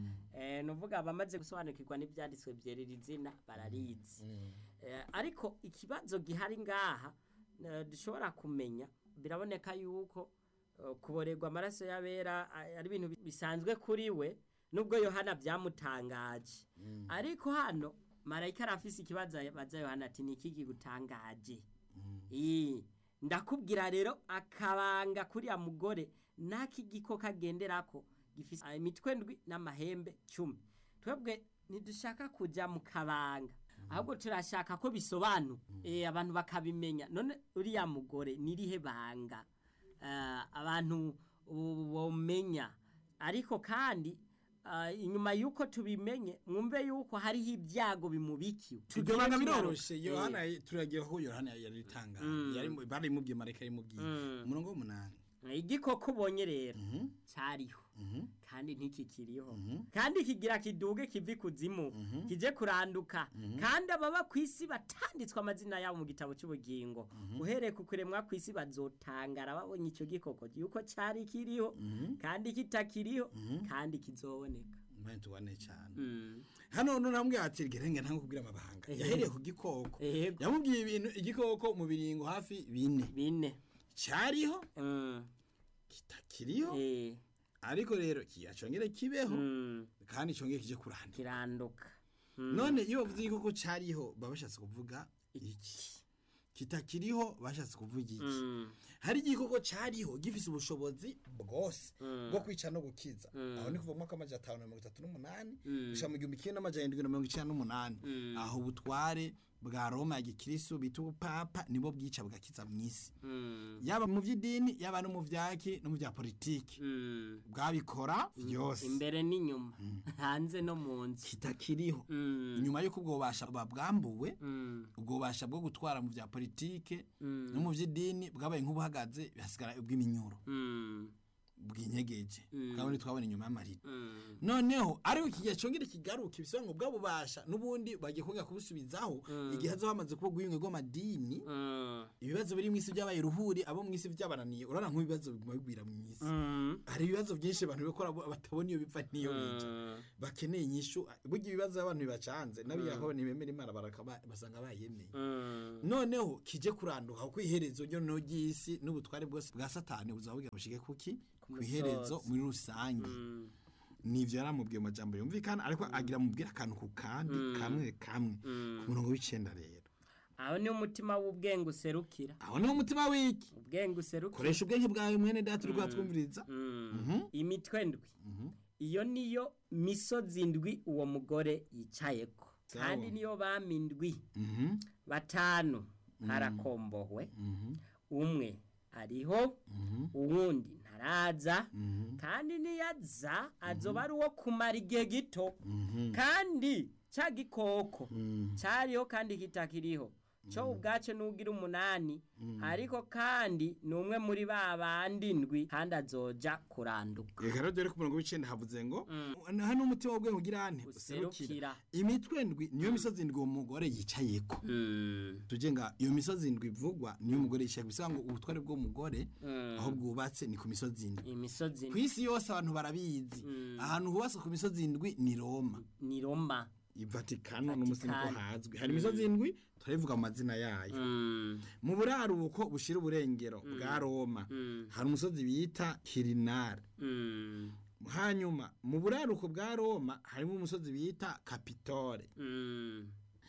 Eh, nuvuga abamaze gusobanukirwa n'ibyanditswe byerera izina bararizi Eh, ariko ikibazo gihari ngaha eh, dushobora kumenya biraboneka yuko eh, kuborerwa amaraso y'abera a- ari ibintu bi- bisanzwe kuri we nubwo yohana byamutangaje ariko hano marayika arafise ikibazo baza yohana ati ni iki kigutangaje Ii, ndakubwira rero akabanga kuriya mugore n'ak'igiko kagenderako gifise imitwe ndwi n'amahembe cumi twebwe ntidushaka kujya mu kabanga ahubwo turashaka ko bisobanuka Eh, abantu bakabimenya none uriya mugore nirihe banga Ah, abantu bo- bomenya ariko kandi ah, inyuma y'uko tubimenye mwumve y'uko hariho ibyago bimubikiwe iryo banga Tugiye biroroshe tugaruka. yohana turagira ko yohana yaritanga Mm. barimubwiye marayika yarimubwiye Mm. umurongo w'umunani Eh, igikoko ubonye rero Mhm, cyariho mhm, kandi ntikikiriho Mhm. kandi kigira kiduge kivi kuzimu kije kuranduka kandi ababa ku isi batanditswe amazina yabo mu gitabo cy'ubugingo uhereye ku kuremwa ku isi bazotangara babonye icyo gikoko yuko cyari kiriho kandi kitakiriho kandi kizoboneka Mbanye tubane cyane Mm. hano none namubwiye ati gerenge ntango kubwira amabanga yahereye ku gikoko Yego. yamubwiye ibintu igikoko mu biringo hafi bine bine cyariho Mm. kitakiriho Eh. ariko rero kiyacongere kibeho Mm. kandi congere kije kuranda kiranduka Mm. none iyo bavuze igikoko cyariho baba bashatse kuvuga iki kitakiriho bashatse kuvuga iki Mm. hari igikoko cyariho gifise ubushobozi bwose Mm. bwo kwica no gukiza Mm. aho ni kuva mu mwaka w'amajana atanu na mirongo itatu n'umunani Mm. gushika mu gihumbi kimwe n'amajana indwi na mirongo icenda n'umunani Mm. aho ubutware bwa roma ya gikristo bita ubupapa nibo bwica bugakiza mw'isi Mm. yaba mu vy'idini yaba no mu vyaki no mu vya politiki Mm. bwabikora vyose imbere n'inyuma hanze no mu nzu kitakiriho Mm. inyuma y'uko ubwo bubasha babwambuwe Mm. ubwo bubasha bwo gutwara mu vya politike Mm. no mu vy'idini bwabaye nk'ubuhagaze hasigara ubw'iminyuro Mm. bwinyegeje Mm. kandi twabona inyuma y'amarido Mm. noneho ariko ikigihe cyongera kigaruka ibisobanuro ngo bwa bubasha n'ubundi bagiye kongera kubusubizaho igihe hazo hamaze kuba ubwiyunge bw'amadini Mm. ibibazo biri mu isi byabaye ruhuri abo mu isi byabananiye urabona nk'ibibazo biguma bigwira mu isi Mm. hari ibibazo byinshi abantu bikora bo- batabona iyo bipfa n'iyo bija Mm. bakeneye inyishu burya ibibazo abantu bibacanze n'abiyaho ntibemera imana barakaba basanga bayemeye Mm. noneho kije kuranduka kuko iherezo ryo no ry'isi n'ubutware bwose bwa satani buzaba bugira bushike kuki ku iherezo muri rusange Mm. nivyo yaramubwiye mu majambo yumvikana ariko agira mubwira akantu ku kandi kamwe kamwe ku murongo w'icenda rero aho ni umutima w'ubwenge userukira aho niho umutima w'iki ubwenge userukira koresha ubwenge bwawe mwene data uri twumviriza Mm. imitwe ndwi iyo niyo misozi ndwi uwo mugore yicayeko Sawa. kandi niyo bami ndwi Mhm, batanu harakombohwe mhm, umwe ariho mhm, uwundi ntaraza mhm, kandi niyaza azoba ari uwo kumara igihe gito mhm, kandi cya gikoko mhm. cyariho kandi kitakiriho cyo ubwacyo n'ubwira umunani ariko kandi ni umwe muri ba bandi ndwi kandi azoja kuranduka reka rero dore ku murongo w'icenda havuze ngo hano umutima w'ubwenge ugira ane userukira userukira imitwe ndwi niyo misozi ndwi uwo mugore yicayeko Mm, tujye nga iyo misozi ndwi ivugwa niyo umugore yicaye bisanga ngo ubutware bw'umugore mm. aho bwubatse ni ku misozi ndwi imisozi ku isi yose abantu barabizi ahantu hubatse ku misozi ndwi ni roma ni roma ivatikano n'umusi niko Vatikani. hazwi hari imisozi ndwi turabivuga mu mazina yayo Mm, mu buraruko bushira uburengero bwa roma mm, hari umusozi bita kirinari mm, hanyuma mu buraruko bwa roma harimo umusozi bita kapitore mm,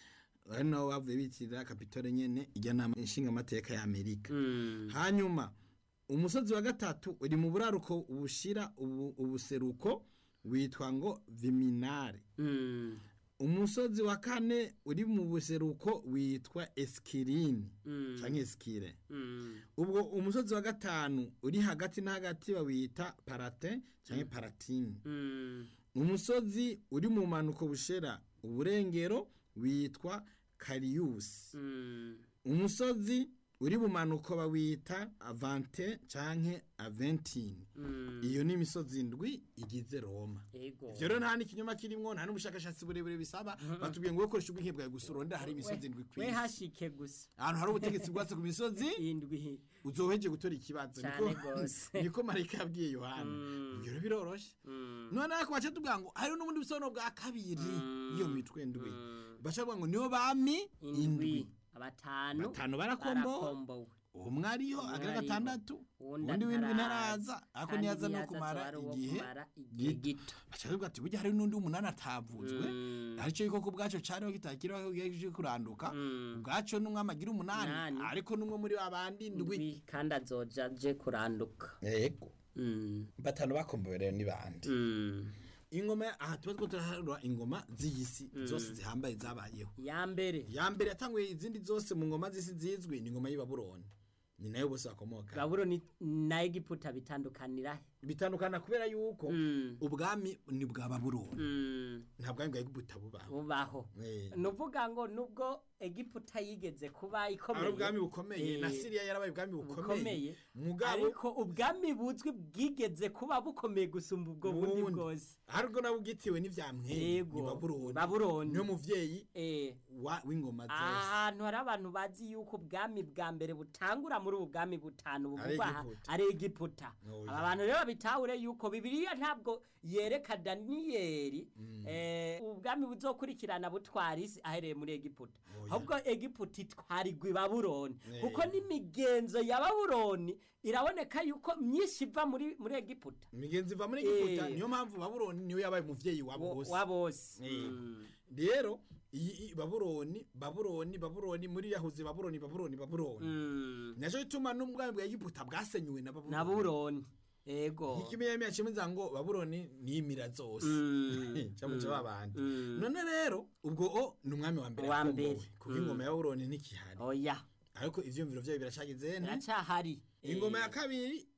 ari naho bavuye bitirira kapitore nyene ijya nama nshingamateka ya amerika mm, hanyuma umusozi wa gatatu uri mu buraruko bushira ubu- ubuseruko witwa ngo viminare mm, umusozi wa kane uri mu buseruko witwa eskirini mm, canke eskire mm, ubwo umusozi wa gatanu uri hagati na hagati bawita parate canke paratini mm, umusozi uri mu manuko bushera uburengero witwa kariyusi mm, umusozi uri mu manuko bawita avante canke aventini mm. iyo ni imisozi ndwi igize roma ego ivyo rero nta n'ikinyoma kirimwo nta n'ubushakashatsi burebure bisaba batubwiye ngo ukoresha ubwenge bwawe gusa urondera hari imisozi ndwi we kw'isi hashike gusa ahantu hari ubutegetsi bwatse ku misozi indwi uzoheje gutora ikibazo Cane niko gose. niko marayika yabwiye yohana Mm. ivyo rero biroroshe Mm, none ariko baca tubwira ngo hari n'ubundi busobanuro bwa kabiri iyo mitwe ndwi mm. baca bavuga ngo niyo bami indwi indwi abatanu batanu barakombowe barakombowe umwe ariho Umwe agira ariho. gatandatu uwundi uwundi w'indwi ataraza. ntaraza ariko Kandi niyaza no niyaza kumara azoba ari uwo igihe kumara igihe gito baca bavuga ati burya hari n'undi umunani atavuzwe Mm. aricyo yuko ku bwaco cariho kitakiriho kigiye kuranduka Mm. ubwaco n'umwami agira umunani Umunani. ariko n'umwe muri babandi ndwi indwi kandi azoja aje kuranduka yego Mm, batanu bakombowe rero ni bande mm. ingoma aha tuba two turaharura ingoma z'iyisi zose zihambaye zabayeho ya mbere ya mbere yatanguye izindi zose mu ngoma z'isi zizwi ni ingoma y'ibabuloni ni nayo bose bakomoka babuloni na egiputa bitandukanira he bitandukana kubera yuko Mm, ubwami ni bwa babuloni mm, nta bwami bwa egiputa bubaho bubaho Eh. ni uvuga ngo nubwo egiputa yigeze kuba ari ikomeye ubwami bukomeye na Eh, siriya yarabaye ubwami bukomeye bukomeye mugabo ariko ubwami buzwi bwigeze kuba bukomeye gusumba ubwo bundi Bundi. bwose ariko nabwo bwitiwe n'ivyamwere ni Yego, babuloni Babuloni. niyo muvyeyi Eh, wa- w'ingoma zose ahantu hari abantu bazi yuko ubwami bwa mbere butangura muri ubu bwami butanu Ari buvugwa aha Egiputa. ari egiputa Oh, aba yeah. bantu rero babitahure yuko bibiliya ntabwo yereka daniyeli eh, ubwami buzokurikirana butwara isi ahereye muri egiputa Oh, yeah. ahubwo egiputa itwarirwa i babuloni Eh. kuko n'imigenzo ya babuloni iraboneka yuko myinshi iva muri muri egiputa imigenzi iva muri egiputa Eh. niyo mpamvu babuloni niyo yabaye umuvyeyi wa Wo- bose wa bose Eh. Mm. rero iyi iyi babuloni babuloni babuloni muri yahuze babuloni babuloni babuloni Mm. naco gituma n'ubwami bwa egiputa bwasenyuwe na na babuloni babuloni ego nk'ikimenyamenya cemeza ngo babuloni niyimira zose Mm. camuca babandi Mm. none rero ubwo o ni umwami wa mbere Wa yakombowe mbere. kuko ingoma ya babuloni ntikihari oya ariko ivyumviro vyayo biracageze ne iracyahari ingoma ya Eh, kabiri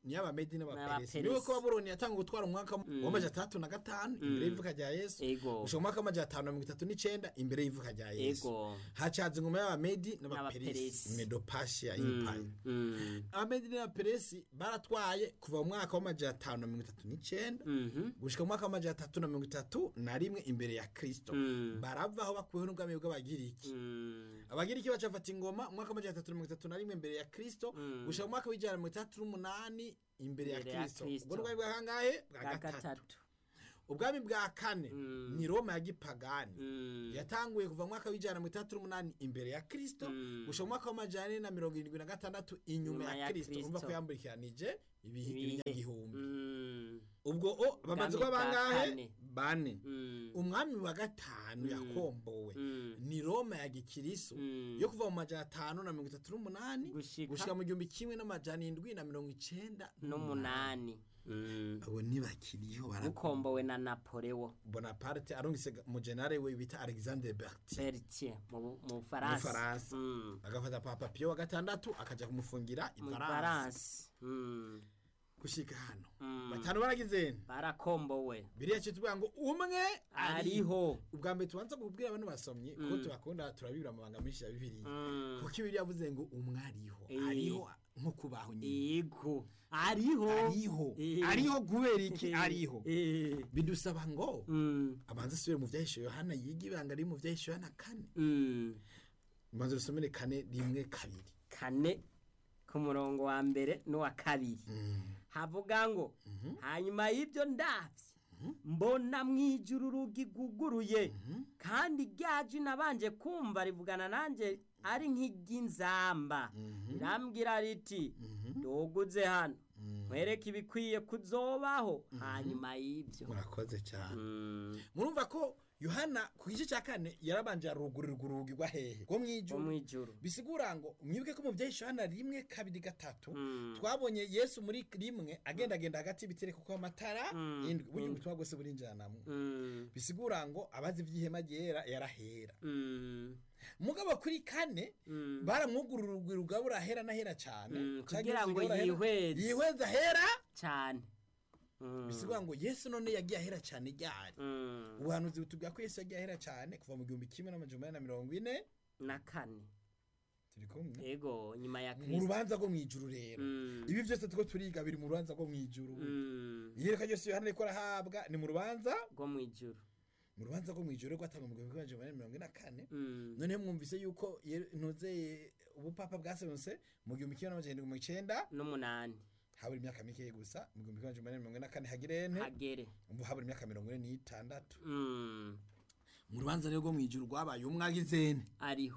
ni y'abamedi n'abaperesi N'abaperesi. niwe ko babuloni yatanga gutwara umwaka w'amajana atandatu na gatanu imbere y'ivuka rya yesu Ego. gushika mu mwaka w'amajana atanu na mirongo itatu n'icenda imbere y'ivuka rya yesu Ego. hacaza ingoma y'abamedi N'abaperesi. n'abaperesi medopashiya empire Mm. abamedi n'abaperesi baratwaye kuva mu mwaka w'amajana atanu na mirongo itatu n'icenda Mhm. gushika mu mwaka w'amajana atatu na mirongo itatu na rimwe imbere ya kristo Mm. baravaho bakuweho n'ubwami bw'abagiriki Mm. abagiriki bacafata ingoma mu mwaka w'amajana atatu na mirongo itatu na rimwe imbere ya kristo Mm. gushika mu mwaka w'ijana na mirongo itandatu n'umunani imbere ya Imbere ya kristo Kristo. ubwo n'ubwami bwa kangahe bwa Bwa gatatu gatatu. ubwami bwa kane Mm. ni roma ya gipagani Mm. yatanguye kuva mu mwaka w'ijana na mirongo itandatu n'umunani imbere ya kristo Mm. gushika mu mwaka w'amajana ane na mirongo irindwi na gatandatu inyuma Inyuma ya ya kristo Kristo. urumva ko yamburikiranije ibihe Ibihe. ibinyagihumbi Mm. ubwo o bamaze Ubwami kuba bwa bangahe kane. bane Mm. umwami wa gatanu Mm. yakombowe Mm. ni roma ya gikiriso Mm. yo kuva mu majana atanu na mirongo itatu n'umunani Gushika- gushika mu gihumbi kimwe n'amajana indwi na mirongo icenda n'umunani Mm. abo ntibakiriho barakombowe bukombowe na napoleon bonaparte arungise umujenare we bita alexandre berti bertier mu mu mu bufaransa faransa Mm. agafata papa piyo wa gatandatu akaja kumufungira mu ifaransa faransa Mm. gushika hano Mm. batanu baragizeni barakombowe biriya cyo tuvuga ngo umwe ariho ubwa mbere tubanza kubwira abantu basomye kuko tubakunda turabibura amabanga menshi ya bibiliya Mm. kuko ibiri yavuze ngo umwe ariho Eh. ariho nko kubaho nyine yego ariho ariho Eh. ariho kubera iki ariho Eh. bidusaba ngo Mm. abanza asubire mu byahishe yohana yiga ibanga riri mu byahishe yohana kane Mm. ubanza rusomere kane rimwe kabiri kane ku murongo wa mbere n'uwa kabiri havuga ngo hanyuma y'ibyo ndabye mbona mu ijuru urugi rwuguruye kandi rya jwi nabanje kumva rivugana nanjye ari nk'iry'inzamba rirambwira riti ndoguze hano nkwereke ibikwiye kuzobaho hanyuma y'ibyo murakoze cyane Mm, murumva ko yohana ku gice cya kane yarabanje arugurirwa urugi rwa hehe rwo mu rwo mu ijuru ijuru bisigura ngo mwibuke ko mu byahishe yohana rimwe kabiri gatatu Mm. twabonye yesu muri rimwe agendagenda hagati y'ibitereko kuko amatara Mm. indwi burya Mm. ubutumwa bwose burinjiranamwo Mm, bisigura ngo abazi iby'ihema ryera yarahera mm, mugabo kuri kane mm. baramwugurura urugwi rugabura ahera n'ahera cyane Mm, Canke kugira ngo rugabura ahera- yihweze. yihweze ahera cyane Mm, bisigura ngo yesu none yagiye ahera cyane ryari mm. ubuhanuzi butubwira ko yesu yagiye ahera cyane kuva mu gihumbi kimwe n'amajana umunani na mirongo ine na kane turi kumwe ego nyuma ya mu kristo rubanza rwo mu ijuru rero Mm, ibi byose turiko turiga biri mu rubanza rwo mu ijuru mm, iyerekwa ryose yohana ariko arahabwa ni mu rubanza rwo mu ijuru mu rubanza rwo mu ijuru rwatangwa mu gihumbi kimwe n'amajana umunani na mirongo ine na kane Mm, noneho mwumvise yuko ye- ntuze ubupapa bwasenyutse mu gihumbi kimwe n'amajana indwi mu icenda n'umunani habura imyaka mike gusa mu gihumbi kimwe n'amajana umunani na mirongo ine na kane hagirente hagere umva habura imyaka mirongo ine n'itandatu Mm, mu rubanza rero rwo mu ijuru rwabaye umwagizene ariho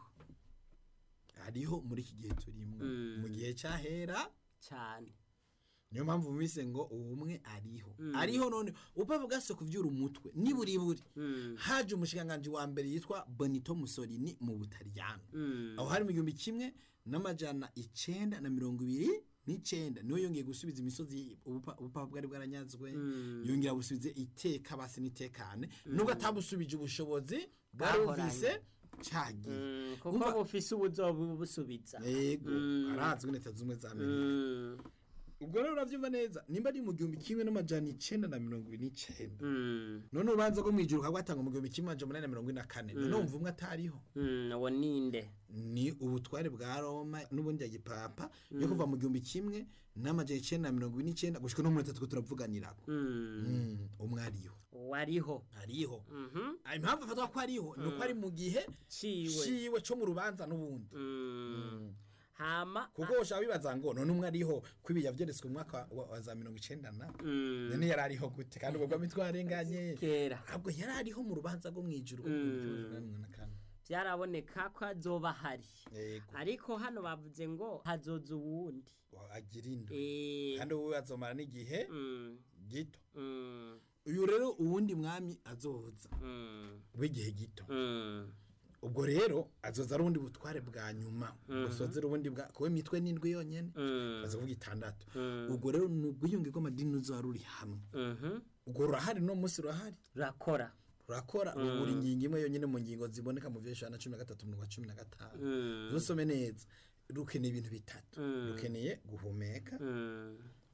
hariho muri iki gihe turimo Mm. mu gihe cyahera cyane niyo mpamvu bumvise ngo ubumwe ariho Mm. ariho none ubupapa bwase kuvyura umutwe niburiburi Mm, haje umushikiranganji wa mbere yitwa bonito musolini mu butaliyano mm, aho hari mu gihumbi kimwe n'amajana icenda na mirongo ibiri n'icenda niwe yongeye gusubiza imisozi ubupa- ubupapa bwari bwaranyazwe Mm. yongera busubize iteka basi n'itekane nubwo atabusubije ubushobozi bwari Bwahoranye. bufise cagiye mm, kuko Umva- bufise ubuzobusubiza yego Mm. arazwi leta zumwe za amerika Mm, ubwo rero uravyumva neza nimba ari mu gihumbi kimwe n'amajana icenda na mirongo ibiri n'icenda mm, none urubanza rwo mw'ijuru rwatangwa mu gihumbi kimwe amajana umunani na mirongo ine na kane none wumva umwe atariho mm, uwo ninde ni ubutware bwa roma n'ubundi ya gipapa yo kuva mu gihumbi kimwe n'amajana icenda na mirongo ine n'icenda gushika no muri atatu turavuganirako Mm, Mm, umwe ariho wariho ariho Mhm, Ah, impamvu afatwa ko ariho ni uko ari mu gihe ciwe ciwe co mu rubanza n'ubundi Mm, hama kuko ushaka bibaza ngo none umwe ariho ko ibi yavyeretswe mu mwaka wa, wa za mirongo icenda na mm, none yari ariho gute kandi ubwo bwami twarenganye kera ahubwo yari ariho mu rubanza rwo mw'ijuru rwo mu gihumbi kimwe n'amajana umunani na kane. byaraboneka ko azoba hari yego ariko hano bavuze ngo hazoza uwundi agira indwi Eh, kandi wowe azomara n'igihe mm, gito mm, uyu rero uwundi mwami azoza mm, w'igihe gito mm, ubwo rero azoza ari ubundi butware bwa nyuma gusozera ubundi bwa kuba imitwe n'indwi yonyene mm, baza kuvuga itandatu Mm. ubwo rero ni ubwiyunge bw'amadini ruzoba ruri hamwe mhm, ubwo rurahari no munsi rurahari rurakora rurakora buri ngingo imwe yonyene mu ngingo ziboneka mu vyeshana na cumi na gatatu mu wa cumi na gatanu Mm, rusome neza rukeneye ibintu bitatu Mm. rukeneye guhumeka mm,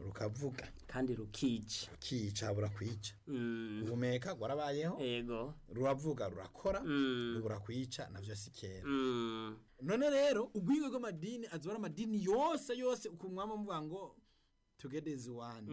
rukavuga kandi rukica rukica burakwica Mm, guhumeka gwarabayeho ego ruravuga rurakora Mm. rubura kwica navyo si kera Mm, none rero ubwingo bw'amadini azoba ari amadini yose yose ukumwama muvuga ngo together is one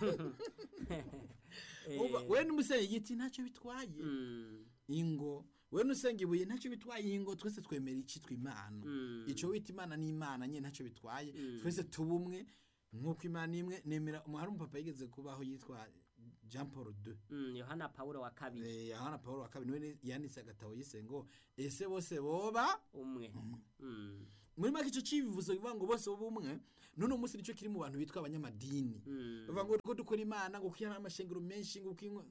Umva, we n'umusenyi igiti ntacyo bitwaye mm, ingo we n'usenga ibuye ntacyo bitwaye ingo twese twemera icitwa imana Mm. ico wita imana n'imana nyene ntacyo bitwaye Mm. twese tubumwe nk'uko imana imwe nemera hari umupapa yigeze kubaho yitwa jean paul II mm, yohana pawulo wa kabiri Eh, yohana paul wa kabiri niwe yanditse agatabo yise ngo ese bose boba umwe Mm, muri make ico cibivuzo bivuga ngo bose boba umwe none umunsi nico kiri mu bantu bitwa abanyamadini mm, bavuga ngo ko dukora imana ngo kwihana amashengero menshi ngo kwimwe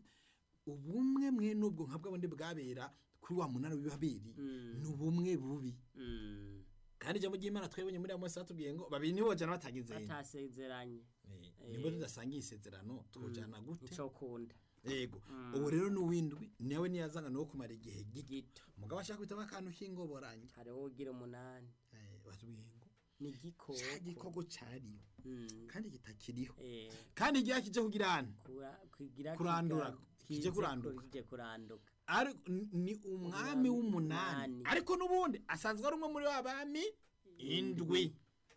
ubumwe mwe nubwo nka bwa bundi bwabera kuri wa munara w'ibaberi Mm. ni ubumwe bubi mm. kandi ijambo ry'imana twebonye muri amos batubwiye ngo babiri nibo bajana batagize batasezeranye Eh, nibwo tudasangiye isezerano twojana gute ico kunda yego ubu rero n'uwindwi nawe niyazanga no kumara igihe gito gito mugabo ashaka guhitamo akantu k'ingoboranya hariho ugira umunani Eh, batubwiye ngo ni ca igikoko gikoko cariyo Mm, kandi kitakiriho eh, kandi igihe kije kugira hano kura- kugira Kurandura, kiga- kije kize kuranduka. kije kuranduka ari ni umwami w'umunani Umunani. ariko n'ubundi asanzwe ari umwe muri ba bami indwi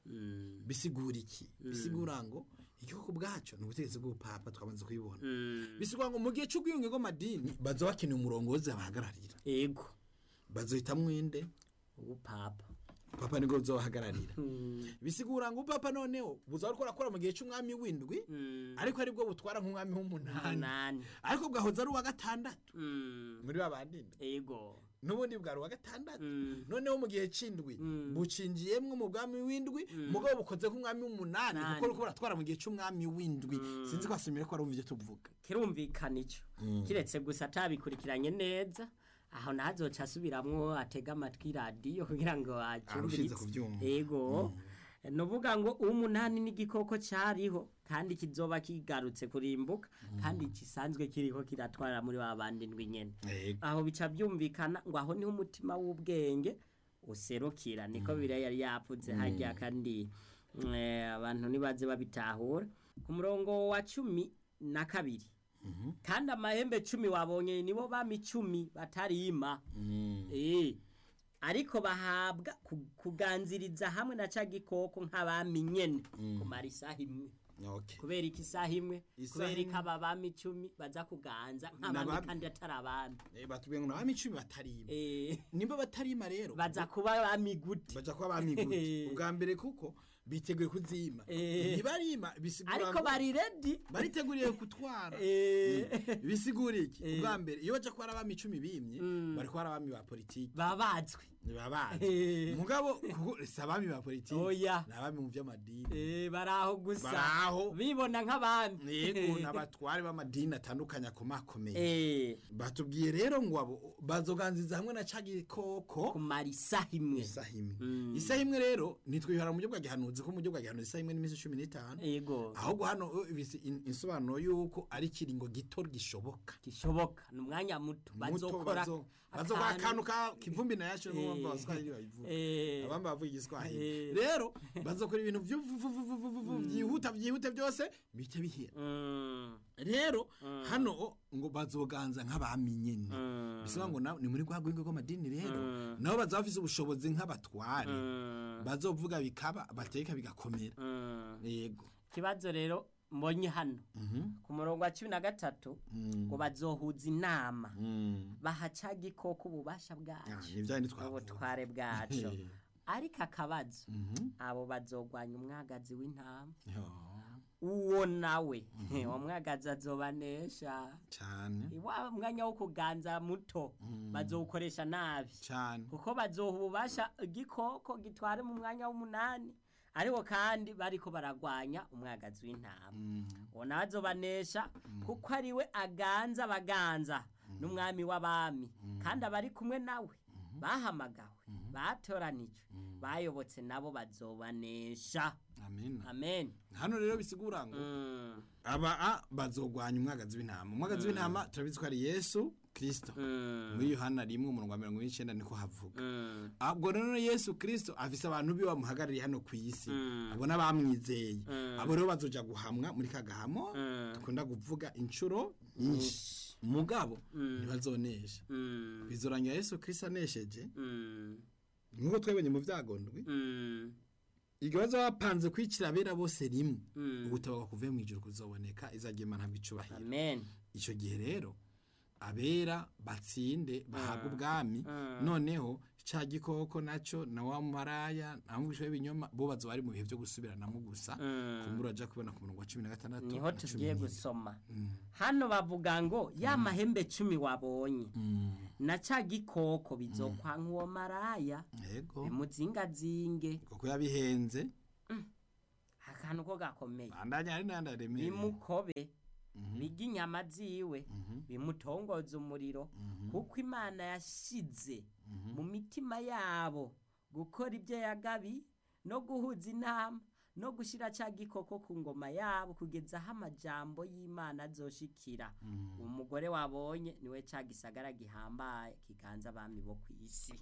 Mm, bisigura iki bisigura ngo igihugu bwacu ni ubutegetsi bw'ubupapa twamaze kubibona mm. bisigura ngo mu gihe cy'ubwiyunge bw'amadini baza bakeneye umurongozi abahagararira ego bazohitamwo inde ubupapa papa nibwo buzobahagararira Mm, bisigura ngo ubupapa noneho buzaba ariko burakora mu gihe cy'umwami w'indwi mm. ariko aribwo butwara nk'umwami w'umunani umunani ariko bwahoze ari uwa gatandatu Mm, muri ba bandi indwi ego n'ubundi bwari uwa gatandatu Mm, noneho mu gihe c'indwi Mm. bucinjiyemwo mu bwami w'indwi mugabo bukoze nk'umwami w'umunani Nani. kuko uriko buratwara mu gihe c'umwami w'indwi sinzi ko asumire ko arumva ivyo tuvuga kirumvikana ico kiretse gusa atabikurikiranye neza aho nazoca asubiramwo atega amatwi radiyo kugira ngo Arushize acyumvirize kuvyumva. ego nuvuga ngo umunani n'igikoko cyariho kandi kizoba kigarutse kurimbuka kandi gisanzwe kiriho kiratwara muri ba bandi ndwi nyene aho bica byumvikana ngo aho niho umutima w'ubwenge userukira niko biriya yari yavuze hajya kandi eh, abantu nibaze babitahura ku murongo wa cumi na kabiri kandi amahembe cumi wabonye nibo bami cumi batarima Eh, ariko bahabwa ku- kuganziriza hamwe na ca gikoko nk'abami nyene kumara isaha imwe Okay. kubera iki isaha imwe Isaha kubera imwe. ko aba bami icumi baza kuganza nk'abami N'abami. kandi atari abami Eh, batubwiye ngo nabami icumi batarima Eh, nimba batarima rero baza kuba abami gute baja kuba bami gute ubwa mbere kuko biteguye kuzima Eh. ntibarima bisigura ariko ngo bari redi bariteguriye gutwara Eh, bisigura iki Eh. ubwa mbere iyo baja kuba ari abami icumi bimye bari kuba ari abami ba politiki babazwe ntibabazi Eh. mugabo kuko si abami ba politiki Oya. ni abami mu by'amadini Eh, bari aho gusa Baraho. bibona nk'abami yego n'abatware b'amadini atandukanye akomakomeye Eh, batubwiye rero ngo abo bazoganziza hamwe na ca gikoko kumara isaha imwe isaha imwe Mm. isaha imwe rero nitwihara mu buryo bwa gihanuzi ko mu buryo bwa gihanuzi isaha imwe n'iminsi cumi n'itanu yego ahubwo hano uh, bisi- in- insobanuro y'uko ari ikiringo gito gishoboka gishoboka ni umwanya muto muto bazokora bazo- bazokora akantu ka kivumbi na yacu Eh. n'uwumva abaswahili babivuga Eh, abamba bavuga igiswahili Eh. rero bazokora ibintu vyuvuvuvuvuvuvu vyihuta vyihuta byose bite bihera mm, rero hano ngo bazoganza nk'abami nyene mm, bisobanura ngo na- ni muri rwa rwego rw'amadini rero Mm. nabo bazaba bafise ubushobozi nk'abatware mm, bazovuga bikaba bateka bigakomera mm. yego ikibazo rero mbonye hano Mhm. ku murongo wa cumi na gatatu Mm. ngo bazohuza inama Mm. baha ca gikoko ububasha Ah, bwacu ni vya bindi twavuga. ubutware bwacu Eh. ariko akabazo Mhm. abo bazogwanya umwagazi w'intama Yo, uwo nawe uwo mwagazi azobanesha cane wa mwanya wo kuganza muto bazowukoresha nabi cane kuko bazoha ububasha igikoko gitware mu mwanya w'umunani ariko kandi bariko baragwanya umwagazi w'intama Mm. uwo nawe azobanesha kuko ari we aganza abaganza n'umwami w'abami kandi abari kumwe nawe bahamagawe batoranijwe bayobotse nabo bazobanesha amen amen hano rero bisigura ngo Mm, aba a bazogwanya umwagazi w'intama umwagazi w'intama turabizi ko ari yesu kirisito Mm. muri yohana rimwe umurongo wa mirongo ine n'icyenda niko havuga Mm. ubwo rero yesu kirisito afise abantu biwe bamuhagarariye hano ku isi Mm. abo n'abamwizeye Mm. abo rero bazoja guhamwa muri kagahamo Mm. dukunda kuvuga inshuro nyinshi mugabo Mm. ntibazonesha Mm. bizorangira yesu kirisito anesheje Mm. nk'uko twebonye mu vyagondwi Mm. igihe bazoba bapanze kwicira abera bose rimwe Mm. ubutabaga kuvuye mu ijuru kuzoboneka izagira imana bicubahiro amen icyo gihe rero abera batsinde bahabwa ubwami Mm. noneho cya gikoko nacyo na wa maraya na mwisho w'ibinyoma bo bazo bari mu bihe byo gusubiranamo gusa Mm. kumbura aja kubona ku murongo wa cumi na gatandatu niho na cumi tugiye n'indwi. gusoma Mm. hano bavuga ngo ya mahembe cumi wabonye Mm. na ca gikoko bizokwa nk'uwo maraya yego bimuzingazinge kuko yabihenze akantu ko gakomeye bandanya ari nandi aremeye bimukobe bige inyama ziwe bimutongoza umuriro kuko imana yashize mu mitima yabo gukora ibyo yagabi no guhuza inama no gushyira cya gikoko ku ngoma yabo kugeza aho amajambo y'imana azoshikira umugore wabonye niwe cya gisagara gihambaye kiganza abami bo ku isi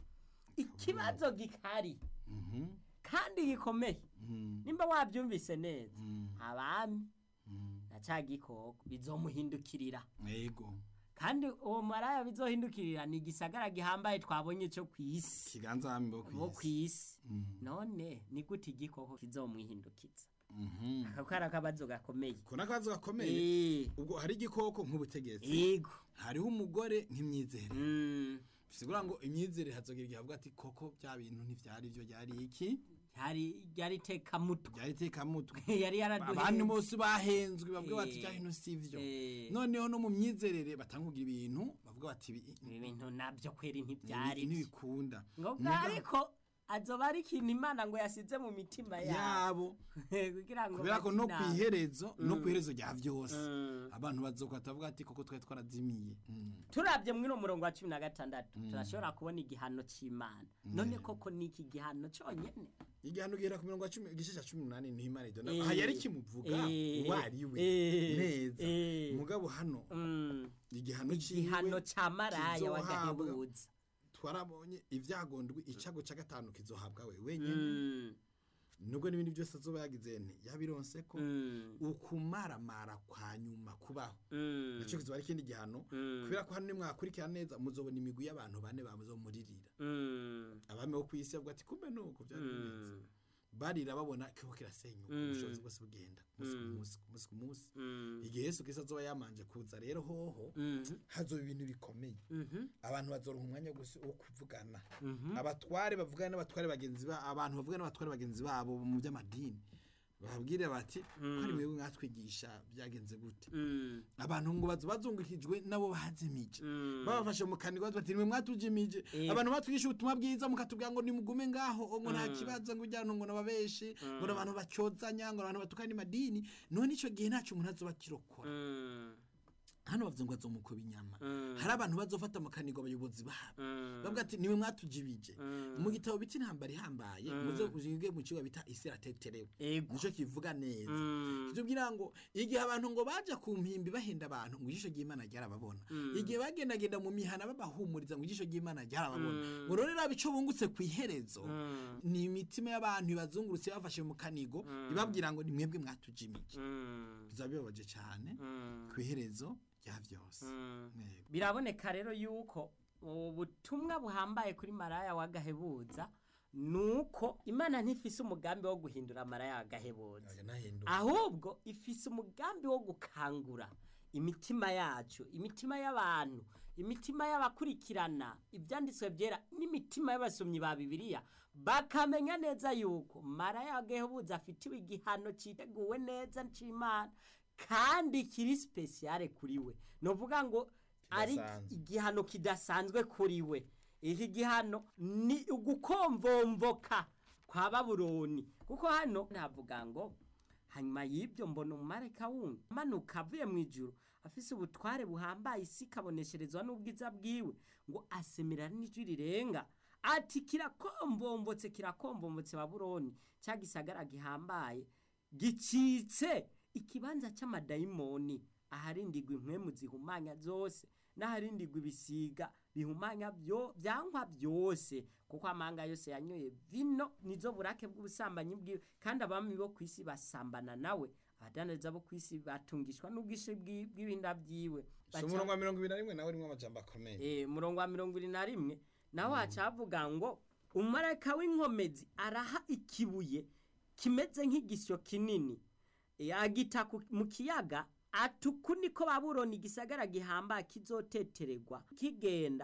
ikibazo gikari Mhm. kandi gikomeye Mhm. nimba wabyumvise neza Mhm. abami Mhm. na cya gikoko bizomuhindukirira yego kandi uwo maraya bizohindukirira ni igisagara gihambaye twabonye cyo ku isi kiganza hami bo bo ku kwisi isi none ni gute igikoko kizomwihindukiza Mhm. ako kari akabazo gakomeye ko nakabazo gakomeye Eh, ubwo hari igikoko nk'ubutegetsi yego hariho umugore nk'imyizere Mm, bisigura ngo imyizere hazogira igihe avuga ati koko bya bintu ntivyari byo byari iki yari yari tekamutwe byari tekamutwe yari abantu yaraduhenze bose bahenzwe bavuga bati Eh. bya bintu sivyo Eh, noneho no mu myizerere batangugira ibintu bavuga bati ibi- ibi bintu nabyo kweri ibi- ntibyari ibi byo. ntibikunda ngo Muga- ariko azoba ari ikintu imana ngo yasize mu mitima yabo yabo kugira ngo kubera ko no bakine ku iherezo no ku iherezo rya vyose Mm. abantu bazokwata bavuga ati koko twari twarazimiye Mm. turabye mwino murongo wa cumi na gatandatu turashobora kubona igihano cy'imana none koko ni iki gihano cyonyine igihano gihera ku mirongo ya cumi igice cya cumi n'umunani niho imana idona Eh. aha yari kimuvuga Eh. uwo ari we Eh. neza Eh. mugabo hano Mm, igihano igihano ciwe cya maraya kizohabwa. w'agahebuza twarabonye ivyagondwe icago ca gatanu kizohabwa we wenyene Mm, nubwo n'ibindi byose azoba yagize nti yabironse ko mm, ukumaramara kwa nyuma kubaho mm, naco kizoba ari ikindi gihano Mm. kubera ko hano nimwakurikira neza muzobona imigwi y'abantu bane bamuzomuririra mm, abami bo kw'isi bavuga ati kumbe nuko vyari bimeze mm, barira babona kiko kirasenyuka Mm. ubushobozi bwose bugenda umunsi ku Mm. munsi ku munsi ku munsi mm, igihe yesu kristo azoba yamanje kuza rero hoho mhm, hazoba ibintu bikomeye mhm, abantu bazoronka umwanya wo gusi- wo kuvugana mhm, abatware bavugana n'abatware bagenzi ba abantu bavugana n'abatware bagenzi babo mu by'amadini babwire bati ko ari mwebwe mwatwigisha byagenze gute mm, abantu ngo bazo bazungukijwe nabo bazimije mm. babafashe mu kanwa bati nimwe mwatujimije Eh. abantu batwigisha ubutumwa bwiza mukatubwira ngo nimugume ngaho ngo nta kibazo ngo ujyana ngo nababeshi ngo abantu bacyozanya ngo abantu batukana amadini none icyo gihe ntacyo umuntu azoba akirokora Mm, hano bavuze ngo azomukuba inyama Mm. hari abantu bazofata mu kanigo abayobozi babo mm, bavuga ati niwe mwatujibije Mm. mu gitabo bita intambara ihambaye muze uzinge mu kigo bita isi irateterewe ego nico kivuga neza Mm, kitubwira ngo igihe abantu ngo baja ku mpimbi bahenda abantu ngo ijisho ry'imana ryarababona igihe bagendagenda mu mihana babahumuriza ngo ijisho ry'imana ryarababona ngo rero raba ico bungutse ku iherezo mm, ni imitima y'abantu ibazungurutse bafashe mu kanigo ibabwira ngo ni mwebwe mwatujimije mm, bizaba bibabaje cyane mm, ku iherezo rya vyose mm. Yego. biraboneka rero yuko ubutumwa buhambaye kuri maraya w'agahebuza ni uko imana ntifise umugambi wo guhindura maraya w'agahebuza Oya, nahinduka. ahubwo ifise umugambi wo gukangura imitima yacu imitima y'abantu imitima y'abakurikirana ibyanditswe byera n'imitima y'abasomyi ba bibiliya bakamenya neza yuko maraya w'agahebuza afitiwe igihano citeguwe neza c'imana kandi kiri spesiyare kuri we ni ukuvuga ngo ari Kidasanzwe. igihano kidasanzwe kuri we iki gihano ni ugukomvomvoka kwa babuloni kuko hano navuga ngo hanyuma y'ibyo mbona umumarayika wundi amanuka avuye mu ijuru afise ubutware buhambaye isi ikabonesherezwa n'ubwiza bwiwe ngo asemera n'ijwi rirenga ati kirakombombotse kirakombombotse babuloni cya gisagara gihambaye gicitse ikibanza cy'amadayimoni aharindigwa impwemu zihumanya zose n'aharindigwa ibisiga bihumanya byo byankwa byose kuko amanga yose yanyoye vino nizo burake bw'ubusambanyi bwiwe kandi abami bo ku isi basambana nawe abadandaza bo ku isi batungishwa n'ubwinshi bw'i- bw'ibinda byiwe si umurongo wa mirongo ibiri na rimwe nawe urimo amajambo akomeye Eh, umurongo wa mirongo irindwi na rimwe naho hacavuga ngo umumarayika w'inkomezi araha ikibuye kimeze nk'igisyo kinini Eh, agita ku- mu kiyaga atuku niko babuloni igisagara gihambaye kizotetererwa kigenda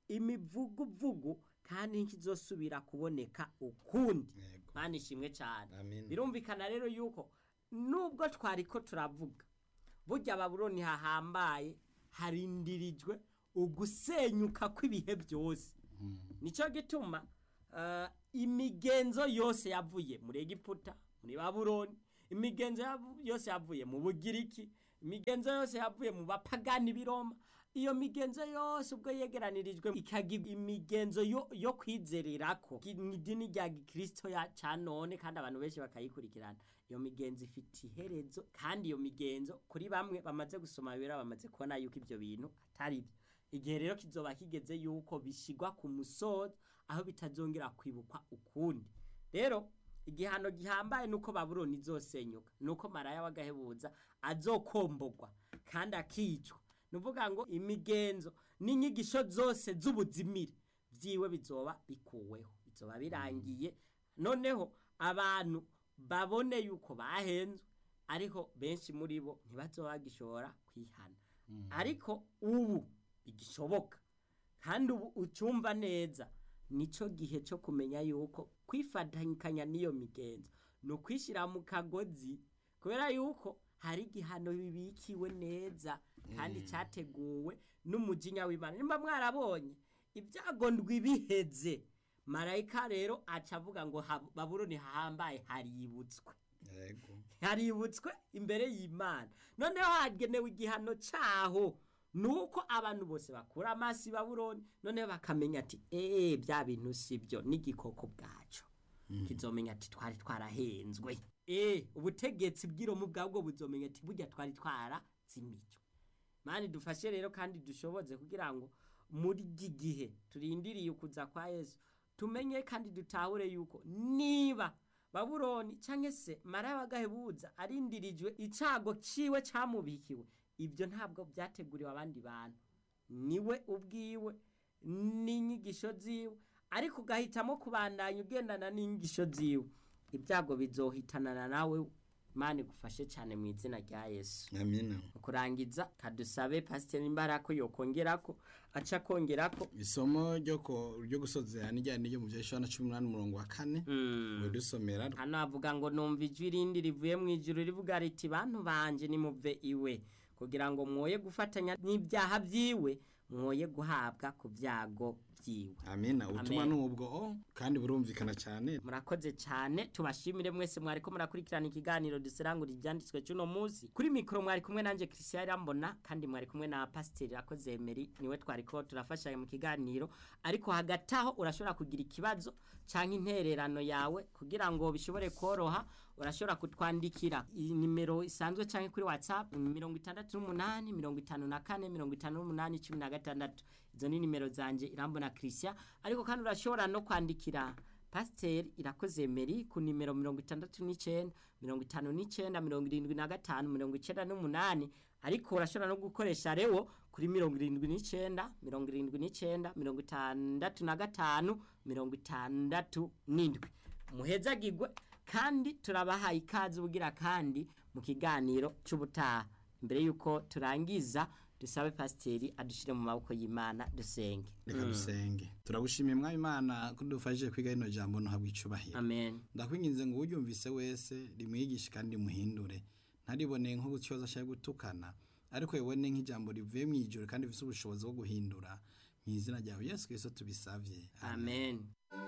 imivuguvugu kandi ntikizosubira kuboneka ukundi Yego. mana ishimwe cyane Amen. birumvikana rero yuko nubwo twariko turavuga burya babuloni hahambaye harindirijwe ugusenyuka kw'ibihe byose nicyo gituma eh, imigenzo yose yavuye muri egiputa muri babuloni imigenzo yavu- yose yavuye mu bugiriki imigenzo yose yavuye mu bapagani b'iroma iyo migenzo yose ubwo yegeranirijwe ikagira imigenzo yo, yo kwizererako mu idini rya gikristo ya ca none kandi abantu benshi bakayikurikirana iyo migenzo ifite iherezo kandi iyo migenzo kuri bamwe bamaze gusoma bibera bamaze kubona yuko ibyo bintu atari byo igihe rero kizoba kigeze yuko bishyirwa ku musozo aho bitazongera kwibukwa ukundi rero igihano gihambaye nuko babuloni izosenyuka nuko maraya w'agahebuza azokombogwa kandi akicwa ni ukuvuga ngo imigenzo n'inyigisho zose z'ubuzimire byiwe bizoba bikuweho bizoba birangiye noneho abantu babone yuko bahenzwe ariko benshi muri bo ntibazoba bagishobora kwihana ariko ubu bigishoboka kandi ubu ucumva neza nico gihe cyo kumenya yuko kwifatanyikanya n'iyo migenzo ni ukwishyira mu kagozi kubera yuko hari igihano bibikiwe neza kandi cyateguwe n'umujinya w'imana nimba mwarabonye ibyago ndwi biheze marayika rero aca avuga ngo ha- babuloni hahambaye haributswe Yego. haributswe imbere y'imana noneho hagenewe igihano cyaho nuko abantu bose bakura amaso i babuloni noneho bakamenya ati eee bya bintu si byo n'igikoko bwacu kizomenya ati twari twarahenzwe eee ubutegetsi bw'iromu bwabwo buzomenya ati burya twari twarazimijwe mani dufashe rero kandi dushoboze kugira ngo muri iki gihe turindiriye ukuza kwa yesu tumenye kandi dutahure yuko niba babuloni cyangwa se maraya w'agahebuza arindirijwe icago ciwe camubikiwe ibyo ntabwo byateguriwe abandi bantu niwe ubwiwe n'inyigisho ziwe ariko ugahitamo kubandanya ugendana n'inyigisho ziwe ibyago bizohitanana nawe mani gufashe cyane mu izina rya yesu amina mu kurangiza kadusabe pasiteri imbaraga ko yokongerako aca kongerako isomo ryo ko ryo gusozera n'ijyanye ryo mu bya Yohana cumi n'umunani umurongo wa kane Mm. dusomera hano havuga ngo numva ijwi rindi rivuye mu ijuru rivuga riti bantu banje nimuve iwe kugira ngo mwoye gufatanya n'ibyaha byiwe mwoye guhabwa ku byago byiwe amina ubutumwa Amen. ni ubwo oh, kandi burumvikana cyane murakoze cyane tubashimire mwese mwari ko murakurikirana ikiganiro duserangura ibyanditswe cy'uno munsi kuri mikoro mwari kumwe nanjye christian irambona kandi mwari kumwe na pasiteri rakoze emeri niwe twari ko turafashanya mu kiganiro ariko hagati aho urashobora kugira ikibazo cyangwa intererano yawe kugira ngo bishobore koroha urashobora kutwandikira iyi nimero isanzwe cyangwa kuri whatsapp mirongo itandatu n'umunani mirongo itanu na kane mirongo itanu n'umunani cumi na gatandatu izo ni nimero zanjye irambona christian ariko kandi urashobora no kwandikira pasiteri irakoze meri ku nimero mirongo itandatu n'icyenda mirongo itanu n'icyenda mirongo irindwi na gatanu mirongo icyenda n'umunani ariko urashobora no gukoresha rewo kuri mirongo irindwi n'icyenda mirongo irindwi n'icyenda mirongo itandatu na gatanu mirongo itandatu n'indwi muhezagirwe kandi turabahaye ikaze ubugira kandi mu kiganiro cy'ubutaha mbere y'uko turangiza dusabe pasiteri adushyire mu maboko y'imana dusenge reka dusenge turagushimiye mwami imana ko dufashije kwiga rino jambo ntuhabwe icubahiro amen ndakwinginze ngo uryumvise wese rimwigishe kandi rimuhindure ntaribone nko gucyoza ashaka gutukana ariko yibone nk'ijambo rivuye mu ijuru kandi rifite ubushobozi bwo guhindura mu izina ryawe yesu kirisito tubisabye amen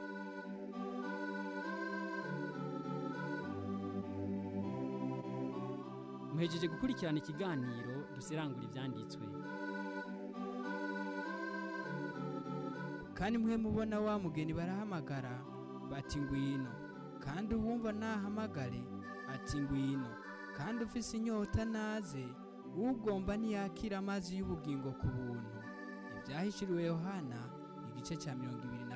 muhejeje gukurikirana ikiganiro duserangura ibyanditswe kandi mwe mubona wa mugeni barahamagara bati ngwino kandi uwumva nahamagare ati ngwino kandi ufise inyota naze ugomba ntiyakira amazi y'ubugingo ku buntu ibyahishuriwe yohana igice cya mirongo ibiri